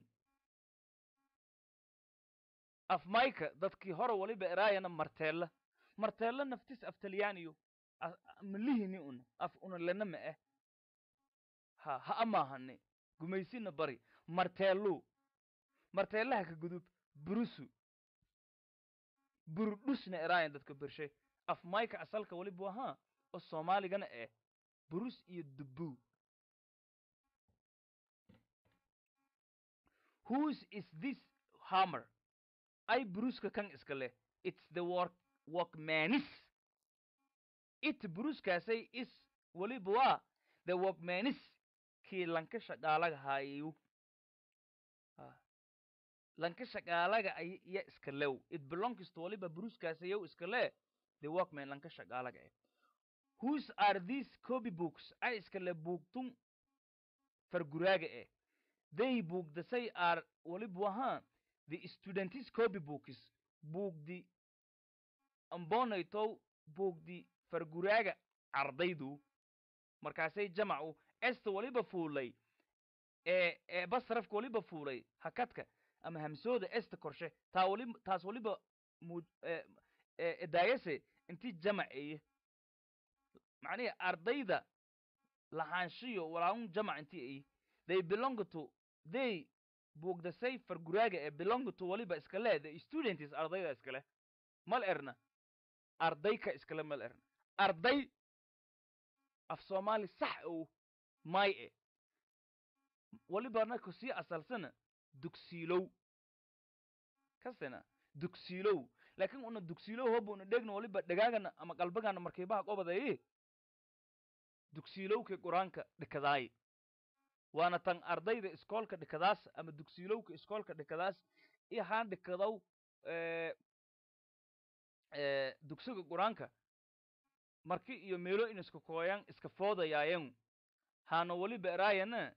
af mayka dadkii hore waliba eraayana marteella marteella naftis af talyaaniyo a- a- malihini un af una lena ma eh ha ha amaahane gumaysina bari marteellu marteellaha ka gudub burusu burudhusna eraayan dadka bershe af mayka asalka waliba ahaa oo soomaaligana eh burus iyo dubu whose is this hammer ay buruska kan iska leh it's the work workmanis it buruskaasay is weliba waa the workmanis kii lanka shaqaalaga haayayu Ah. lanka shaqaalaga ay iya iska lew it belongs to waliba buruskaasayow iska lee the workman lanka shaqaalaga eh whose are these copy books ay iska le buugtun farguraaga eh they buugdasay are waliba wahaa the student's copy books buugdi ambonaytow buugdi farguraaga ardaydu markaasay jamacu esta waliba fuulay ee ee basrafka waliba fuulay hakadka ama hamsooda esta korshe taa wali taas waliba muu ee ee daayase intii jamaceeye macnihi ardayda lahaanshiyo walaun jamac intii ay they belong to they buugdasay farguraaga ee belong to waliba iska le the students ardayda iskale mal erna ardayka iskale mal erna arday af soomaali sax ow may e walibana kusii asalsana dugsiilow kasena dugsiilow laakiin una dugsiilow hoba una dhegna waliba dhagaagana ama qalbagana markaybaha qobadaye dugsiilowka qur-aanka dhikadaaye waana tan ardayda iskoolka dhikadaas ama dugsiilowka iskoolka dhikadaas iyo haan dhikadow ee ee dugsiga qur-aanka marki iyo meelo in iska kooyan iska foodayaayen haana waliba eraayana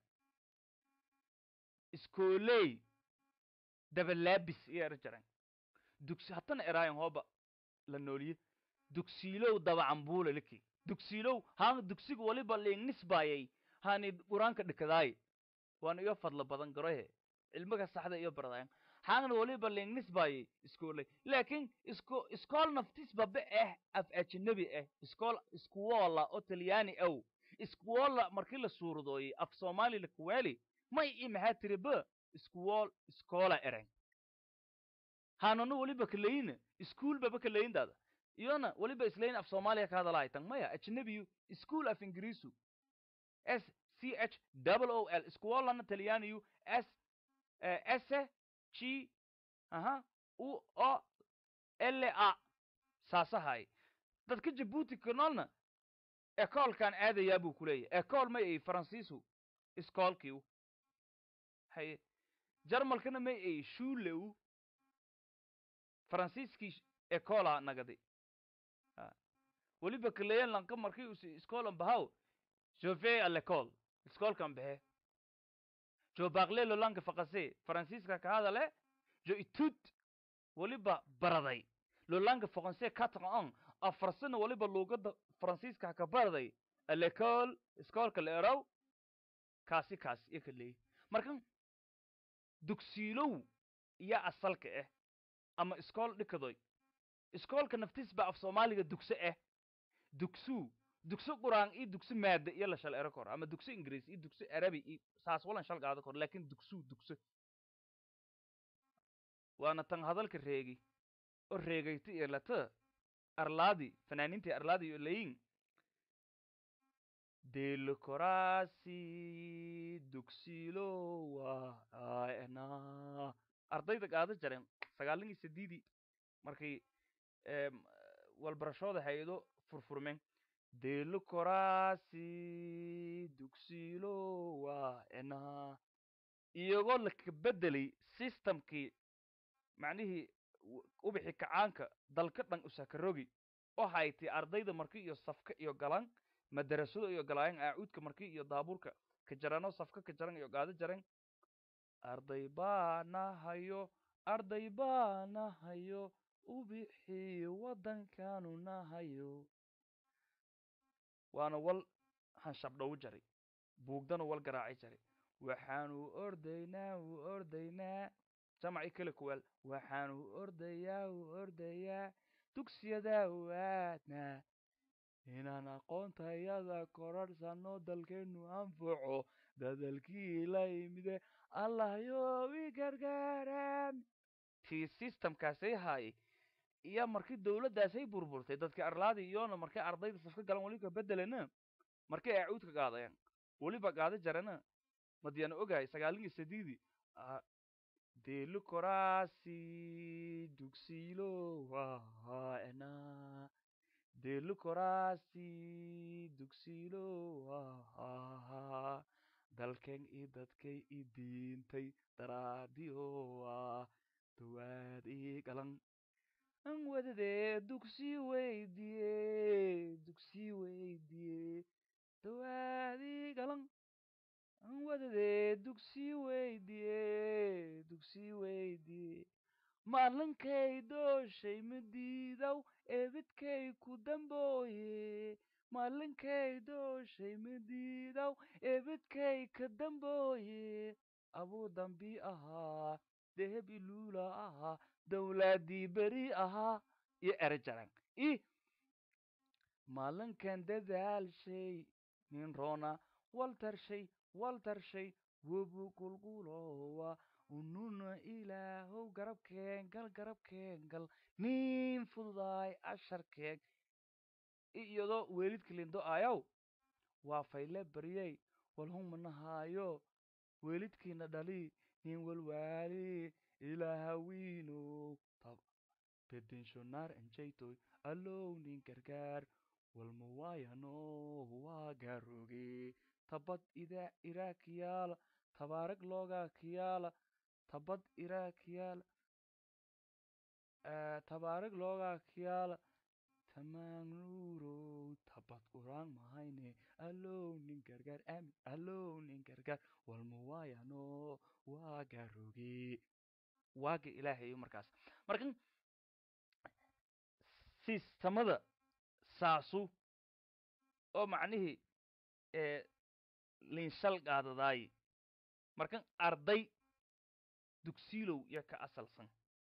iskooley dabalaabis iyo era jaran dugsi hatana eraayan hooba la nooliye dugsiilow dabacambuule liki dugsiilow haan dugsiga waliba liingnisbaayay haani qur-aanka dhikadaaye waana iyo fadlo badan garohe cilmiga saxda iyo bardaayan haangna waliba liingnisbaayay iskooley laakiin isko iskool naftisba be eh af ajnabi eh iskool iskuwoola oo talyaani ow iskuwoola markii la suuradooyey af soomaali la kuwaali may i maxaa tiri ba iskuwool iskoola ereng haanano waliba kaleyina iskuul baba kaleyindaada iyona waliba isleyin af soomaaliya ka hadalahay tan maya ajnabiyu school af ingiriisu s c h double o l iskuwoolana talyaaniyu s s g aha u o l a saasahay dadka jabuuti kanolna ekoolkan aadayaa buu ku leeyahy ekool may ay faransiisu iskoolkiu haye jarmalkana may ay shuulew faransiiskii ekoola nagadi weliba kaleyan lanka markii us iskoolan bahaw jove alekol iskoolkan behe jo bakle lolanka fakase faransiiska ka hadale jo itud weliba baraday lolanka fakanse kataqon afarsana waliba luugada faransiiska ka baraday alekol iskoolka la eraw kaasi kaas iyo kaleey markan dugsiilow iyo asalka ah ama iskool dhikadoy iskoolka naftiis ba af soomaaliga dugse ah dugsu dugsi quraan iyo dugsi maada iyo la shal ero kor ama dugsi ingiriis iyo dugsi arabi iyo saas walan shal qaado kor laakin dugsu dugse waana tan hadalka reegi oo reegayta iyo lata arlaadi fanaaniintii arlaadi iyo leyin delokorasi dugsilowa aena ardayda qaada jareen sagaalin iyo sideedii markay em, walbarashooda hay-ado furfurmeen delokorasi dugsilowa ena iyagoo laka bedelay systemkii macnihii w- ubixi kacaanka dalka dhan usakarogi oo hayti ardayda marki iyo safka iyo galan madarasado iyo galaayan aacuudka marki iyo daabuurka ka jarano safka ka jaran iyo gaado jaren arday baana hayo arday baana hayo ubixi waddankanu nahayo waana wal hanshabdhowu jaray buugdana wal garaaci jaray waxaanu ordaynaa u ordaynaa jamacii kale kuwaal waxaanu ordayaa u ordayaa dugsiyada u aadnaa inaan aqoontayada korarhsano dalkeenu anfaco dadalkii la yimide allahyo i gargaaraan tii systemkaasay haayay iyo markii dowladdaasay burburtay dadkii arlaadii iyona markay ardayda safka galan weliba bedelena markay aacuudka qaadayaan weliba qaada jarana madiyana ogahay sagaalin iyo sideedii ah, delukorasi dugsilo waana delukorasi dugsilo waa dalken i dadkay i diintay daraadioa dawaad i galan an wadadee dugsi weydiye dugsi weydiye dawaad i galan an wadadee dugsi weydiye dugsi weydiye maalinkay dooshay madiidow ebidkay ku dambooye maalinkay dooshay madiidow ebidkay ka dambooye abuu dambi ahaa deheb iluula ahaa dowlaadii beri ahaa iyo ere jaran i maalinkan dadaalshay nin roona waltarshay waltarshay webu qulqulowa ununa ilaahow garabkeen gal garabkeen gal nin fududaay asharkeeg i iyadoo weelidka lindo ayaw waa fayle baryey walhumanahaayo weelidkiina dhali nin walwaali ilaaha wiino tab bedenshonar enjaytoy allow nin gargaar walmawaayano waa gaaroge tabad ida iraakiyaala tabaarag loogaa kiyaala tabad iraakiyaala tabaarag loogaa kiyaala tamaangnuurow tabad uraan mahayne allow nin gargaar aamin allow nin gargaar walmawaayano waa gaaroge waaga ilaahayo markaas markan sistamada saasu oo macnihii ee linshal qaadadaaye markan arday dugsiilow iyo ka asalsan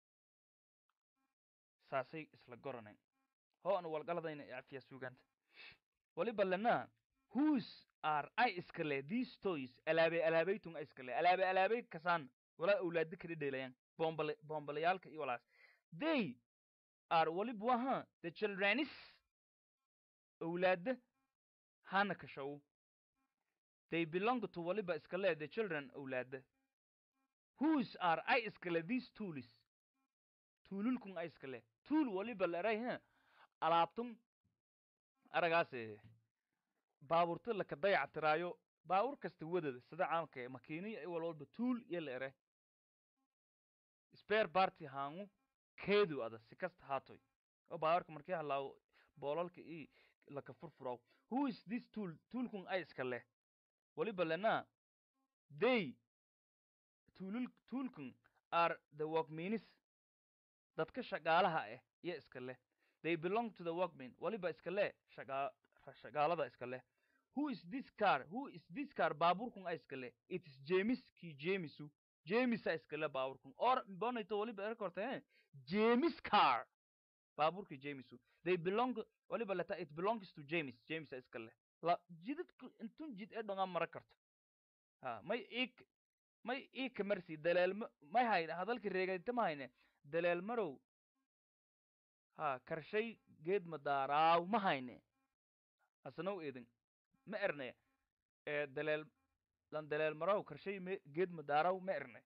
saasay isla goranen ho an walgaladayna afiya suganta waliba lena whos are ai iskale these toys alaabe alaabaytun a iskale alaabe alaabay kasaan walaa awlaado kala dhelayan bombale bombalayaalka iyo walaas they are waliba waha the childrenis awlaada hana kashow they belong to waliba iskale the children awlaada whos are ai iskale these tools tuululkun a iskale tuul waliba leray ha alaabtun aragaase baaburta laka dayactiraayo baabur kasta wadada sida caamka ee makiiniya i walwalba tuul iyo la ere spare party haangu keedu ada si kasta haatoy oo baaburka markii halaawo boolalka i laka furfuraw who is this tool tuulkun ay iska leh waliba lena they tuulul tuulkun are the workmenis dadka shaqaalaha ah iyo iska leh they belong to the workmen waliba iska leh shagaa shagaalada iska leh who is this car who is this car baaburkun a iska leh it is james ki jamisu jamisa iska leh baaburkun or bonayto waliba erkorta eh james car baaburki jamisu they belong waliba leta it belongs to james jamisa iska leh la jidadku intun jid ee dhonga mara karto ha may ik may ika marsi daleel may hayne hadalka reegayta ma hayne daleel marow ha karshay geed madaaraaw ma hayne hasanow edin ma erne ee daleel lan daleel maraw karshay me geed madaaraw ma erne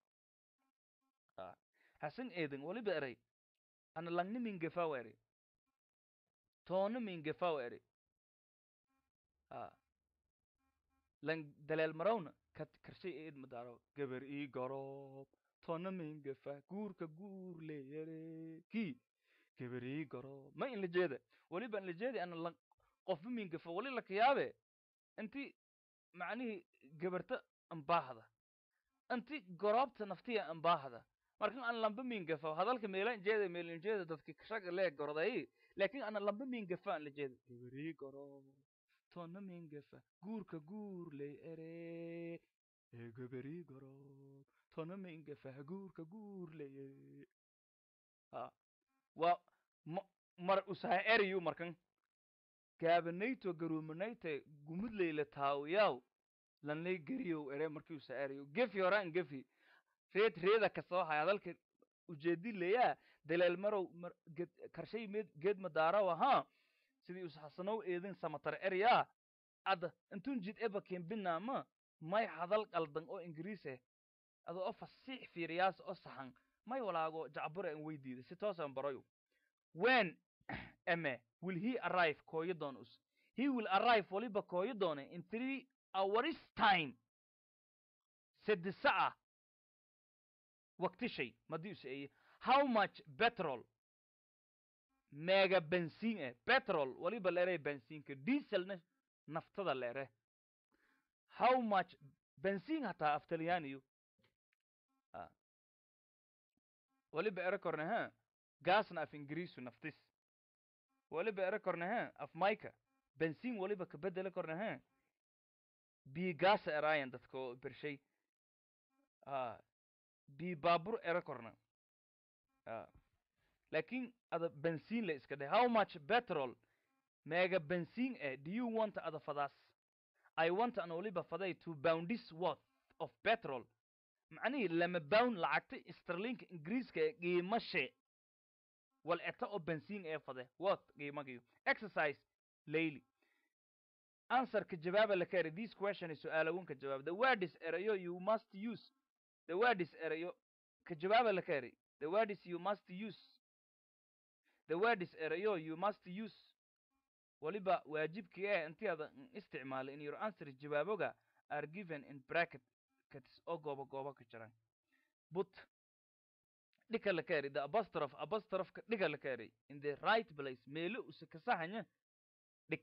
ha hasan edin waliba eray ana langni mingefaw eri toona mingefaw eri ha lan daleel marawna kat karshay eed madaaraw gabar ii garoob toona mingefa guurka guur leeyere kii gabar ii garoob ma in la jeeda waliba in la jeedi ana lan qofba mingefa wali lakayaabe inti macnihii gabarta ambaahda inti goroobta naftiya ambaahda markan ana lamba mingefa hadalka meelan jeeda meelin jeeda dadki kashaga lee goroday laakin ana lamba mingefa an la jeeda gabar ii garoob toona mingefa guurka guur ley ere ee gabar ii garoob toona mingefa guurka guur ley ere ha waa ma mar usaha eriyu markan gaabanayto garuumanayte gumudleyla taawiyaw lanlay geriyow ere markii usa eriyo gefi horaan gefi reed reeda kasoo hay hadalka ujeedi leyaa daleel marow mar ged karshay meed geed madaaraw ahaa sidii usxasanow eedin samatar erya adda intun jid eba kembinaama may hadal qaldan oo ingiriise ada oo fasiix fiiriyaas oo saxan may walaago jacbure an weydiida si toosan barayo when eme will he arrive kooyo doon us he will arrive waliba kooyo doone in three hours time sedi saca waktishay madii us eye how much petrol mega bensin eh petrol waliba leere bensinka dieselna naftada leere how much bensin hataa af talyaaniyo Ah. waliba ere korne ha gasna af ingiriisu naftis waliba ere korne ha af maika bensin waliba kabedele korne ha bi gasa erayan dadko bershay ah bi babur ere korna ah lakin ada bensin la iska dhe how much petrol mega bensin eh do you want ada fadas i want an waliba faday to bound this worth of petrol macnihii lama bound lacagta sterlinka ingiriiska ee qiimashe wal eta oo bensin ee fade what qiimagiyo exercise layli answerka jawaaba la kari this question is su'aalawinka jawaab the word is erayo you must use the word is erayo ka jawaaba la kari the word is you must use the word is erayo you must use waliba waajibki eh intii ada isticmaala in your answer jawaaboga are given in bracket katis oo gooba gooba ka jiran but dhika la kari the apostrophe apostrofka dhika la kari in the right place meelo use kasaxanya dhik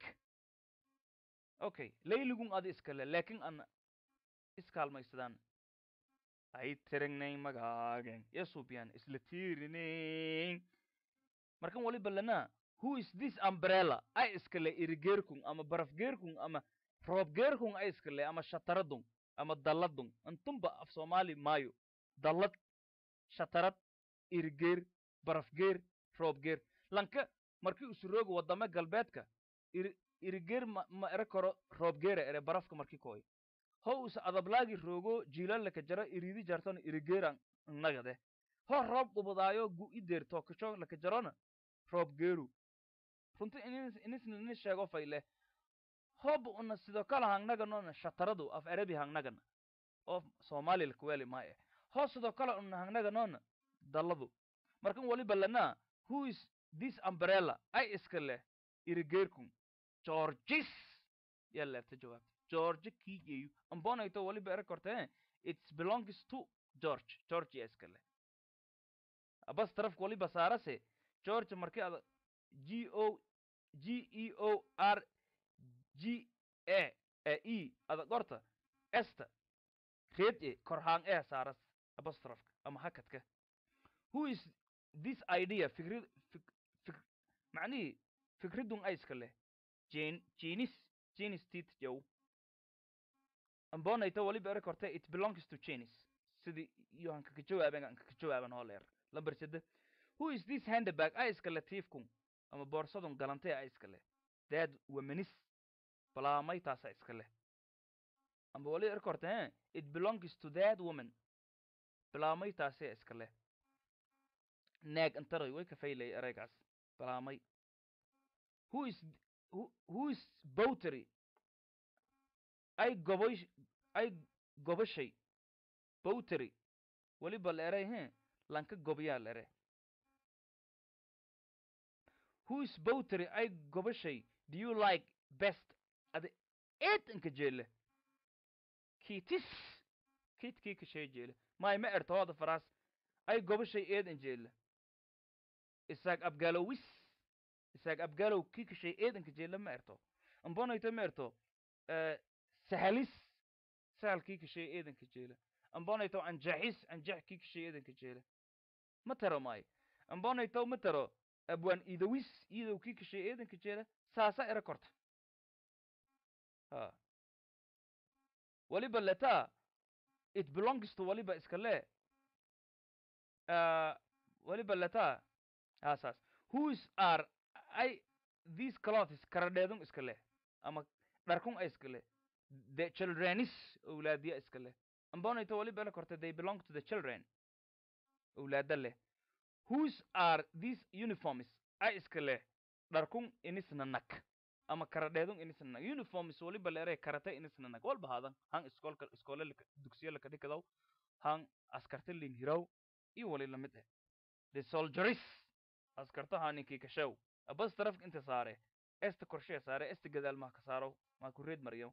okay layligun adi iskale laakin ana iskaalmaysadaan ay tirignay magaagen yasubiyan isla tiirinayn markan waliba lana who is this umbrella ay iskale irigeerkun ama barafgeerkun ama roobgeerkun ay iskale ama shataradun ama dalladun antumba af soomaali maayo dallad shatarad irigeer barafgeer roobgeer lanka markii usurooga wadame galbeedka iri irigeer ma ma ere karo roobgeera ere barafka markii kooy ho usa adablaagi roogo jiilalaka jaro iridi jartona irigeeran nagade ho roob qubadaayo gu ideerto kacho laka jarona roobgeeru runti inis inisna ini sheego fayle hob una sidoo kale hangnaganona shataradu af arabi hangnagana oo soomaali lakuweli maaye ho sidoo kale una hangnaganona dalladu markan waliba lana who is this umbrella ay iska leh irigeerkun georges yaa leerta jawaabta george kiigeyu ambonayto waliba ere kortee its belongs to george george yaa iska leh abas tarafka waliba saarase george markii ada g o g e o r g a e e ada qorta esta reed e korhaan ee saaras apostrofka ama hakadka who is this idea fikrid fik fik macnihii fikridun ay iska leh jen jenis jenis tit jow ambonayta waliba ere korte it belongs to jenis sidii iyo hanka ka jawaaben hanka ka jawaaban hoo leer lambar sede who is this handbag ay iska leh tiifkun ama boorsadun galantee ay iska leh dad wamanis balaamay taasa iska leh amba wali ere korte he it belongs to that woman balaamay taasee iska leh neeg antaray way ka faylay eraygaas balaamay who is who, who is bowtery ay goboy ay gobashay bowtery weliba leeray he lanka gobyaa lere who is bowtery ay gobashay do you like best adi eedanka jeele kiitis kiit kii kashay jeele may ma ertooda faraas ay gobashay eedan jeele isaag abgalowis isaag abgalow kii kashay eedanka jeele ma erto ambonayto ma erto sahalis sahal kii kashay eedanka jeele ambonayto anjaxis anjax kii kashay eedanka jeele ma taro maayo ambonayto ma taro abwaan idawis iidow kii kashay eedanka jeele saasa era korta ha waliba letaa it belongs to waliba iska lee uh, waliba letaa ha saas whos are ay these clothes karadheedun iska leh ama dharkun ay iska leh the childrenis owlaadiya iska leh ambonayto waliba la korta they belong to the children owlaada leh whos are these uniforms ay iska leh dharkun inisna nak ama karadheedun inisna nak uniforms waliba leere karate inisna nak walba haadan han iskoolka iskoole dugsiyo lakadhikadaw han askarta lin hiraw iyo wali lamid eh the soldiers askarta haninkii kashaw abas tarafka inta saare esta korshee saare esta gadaal maa ka saaro maa ku reed mariyo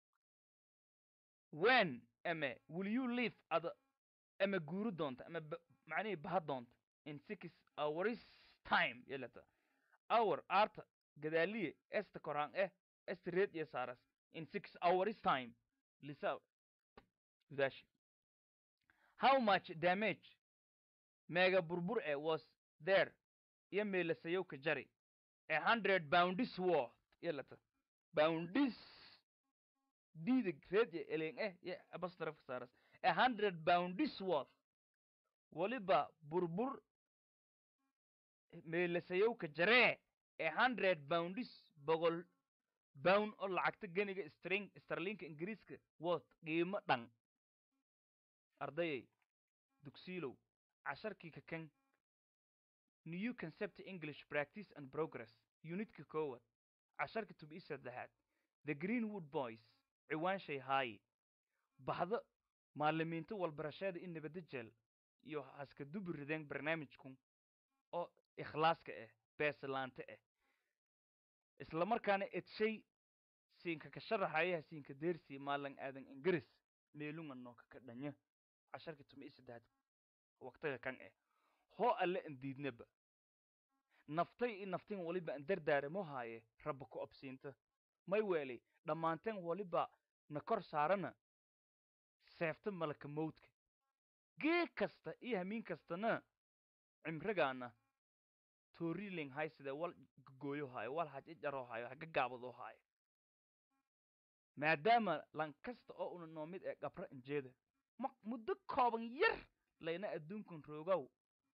when ame will you leave ada ama guuri doonta ama macnihii baha doonta in six hours time yelata hour arta gadaaliye esta koraan eh esta reed iyo saaras in six hours time lisa gudashi how much damage meega burbur e was there iyo meelasayowka jari a hundred boundis worth yelata boundis diidig reed iyo eleng eh iyo abastarafka saaras a hundred boundis worth waliba burbur meelasayowka jaree a hundred boundis boqol bound oo lacagta geniga string starlinka ingiriiska worth qiimo dhan ardayay dugsiilow casharkii kakan new concept english practice and progress unitka koowaad casharka tubi saddexaad the greenwood boys ciwaanshay haaye baxdo maalimiinta walbarashada in nabadda jeel iyo haska dubi rideen barnaamijkun oo ikhlaaska ah beesalaanta ah isla markaana edshay siinka ka sharaxayaha siinka deersii maalan aadan ingiriis meelunga nooka ka dhanya casharka tumi saddexaad waqtiga kan eh hoo alle an diidnaba naftay i naftin waliba an dardaaramo haaye rabba ku obsiinta may weelay dhammaanteen waliba na kor saarana seefta malaka mawdka gee kasta iyo hamiin kastana cimrigaana tooriling hay sidee wal gogooyo haayo wal haj ijaro haayo haga gaabado haayo maadaama lan kasta oo una noo mid ee gabra injeeda ma muddo kooban yar layna adduunkan roogow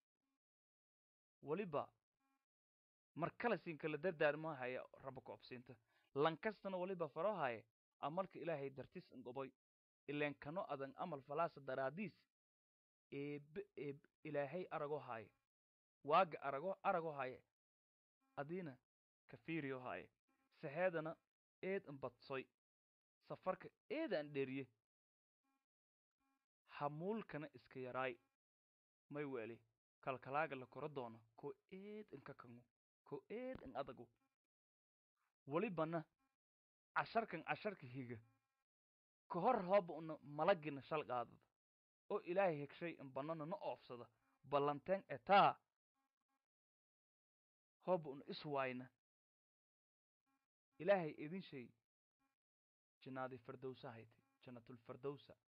waliba mar kale siin kala dardaarmo haya raba ku obsiinta lan kastana waliba faro haaye amalka ilaahay dartis ngoboy ileen kano adan amal falaasa daraadiis eebe eeb ilaahay arago haaye waaga arago arago haaye adiina ka fiiriyo haaye saheedana eed an badsoy safarka eedaan dheeriye hamuulkana iska yaraay may weeli kalkalaaga la koro doono koo eed an ka kango koo eed an adago welibana casharkan casharka higa ka hor hooba una malagina shal qaadada oo ilaahay hegshay in bannana na oofsada ballanteen etaa hooba una iswaayna ilaahay idin shay jinaadi fardowsa hayti janatulfardowsa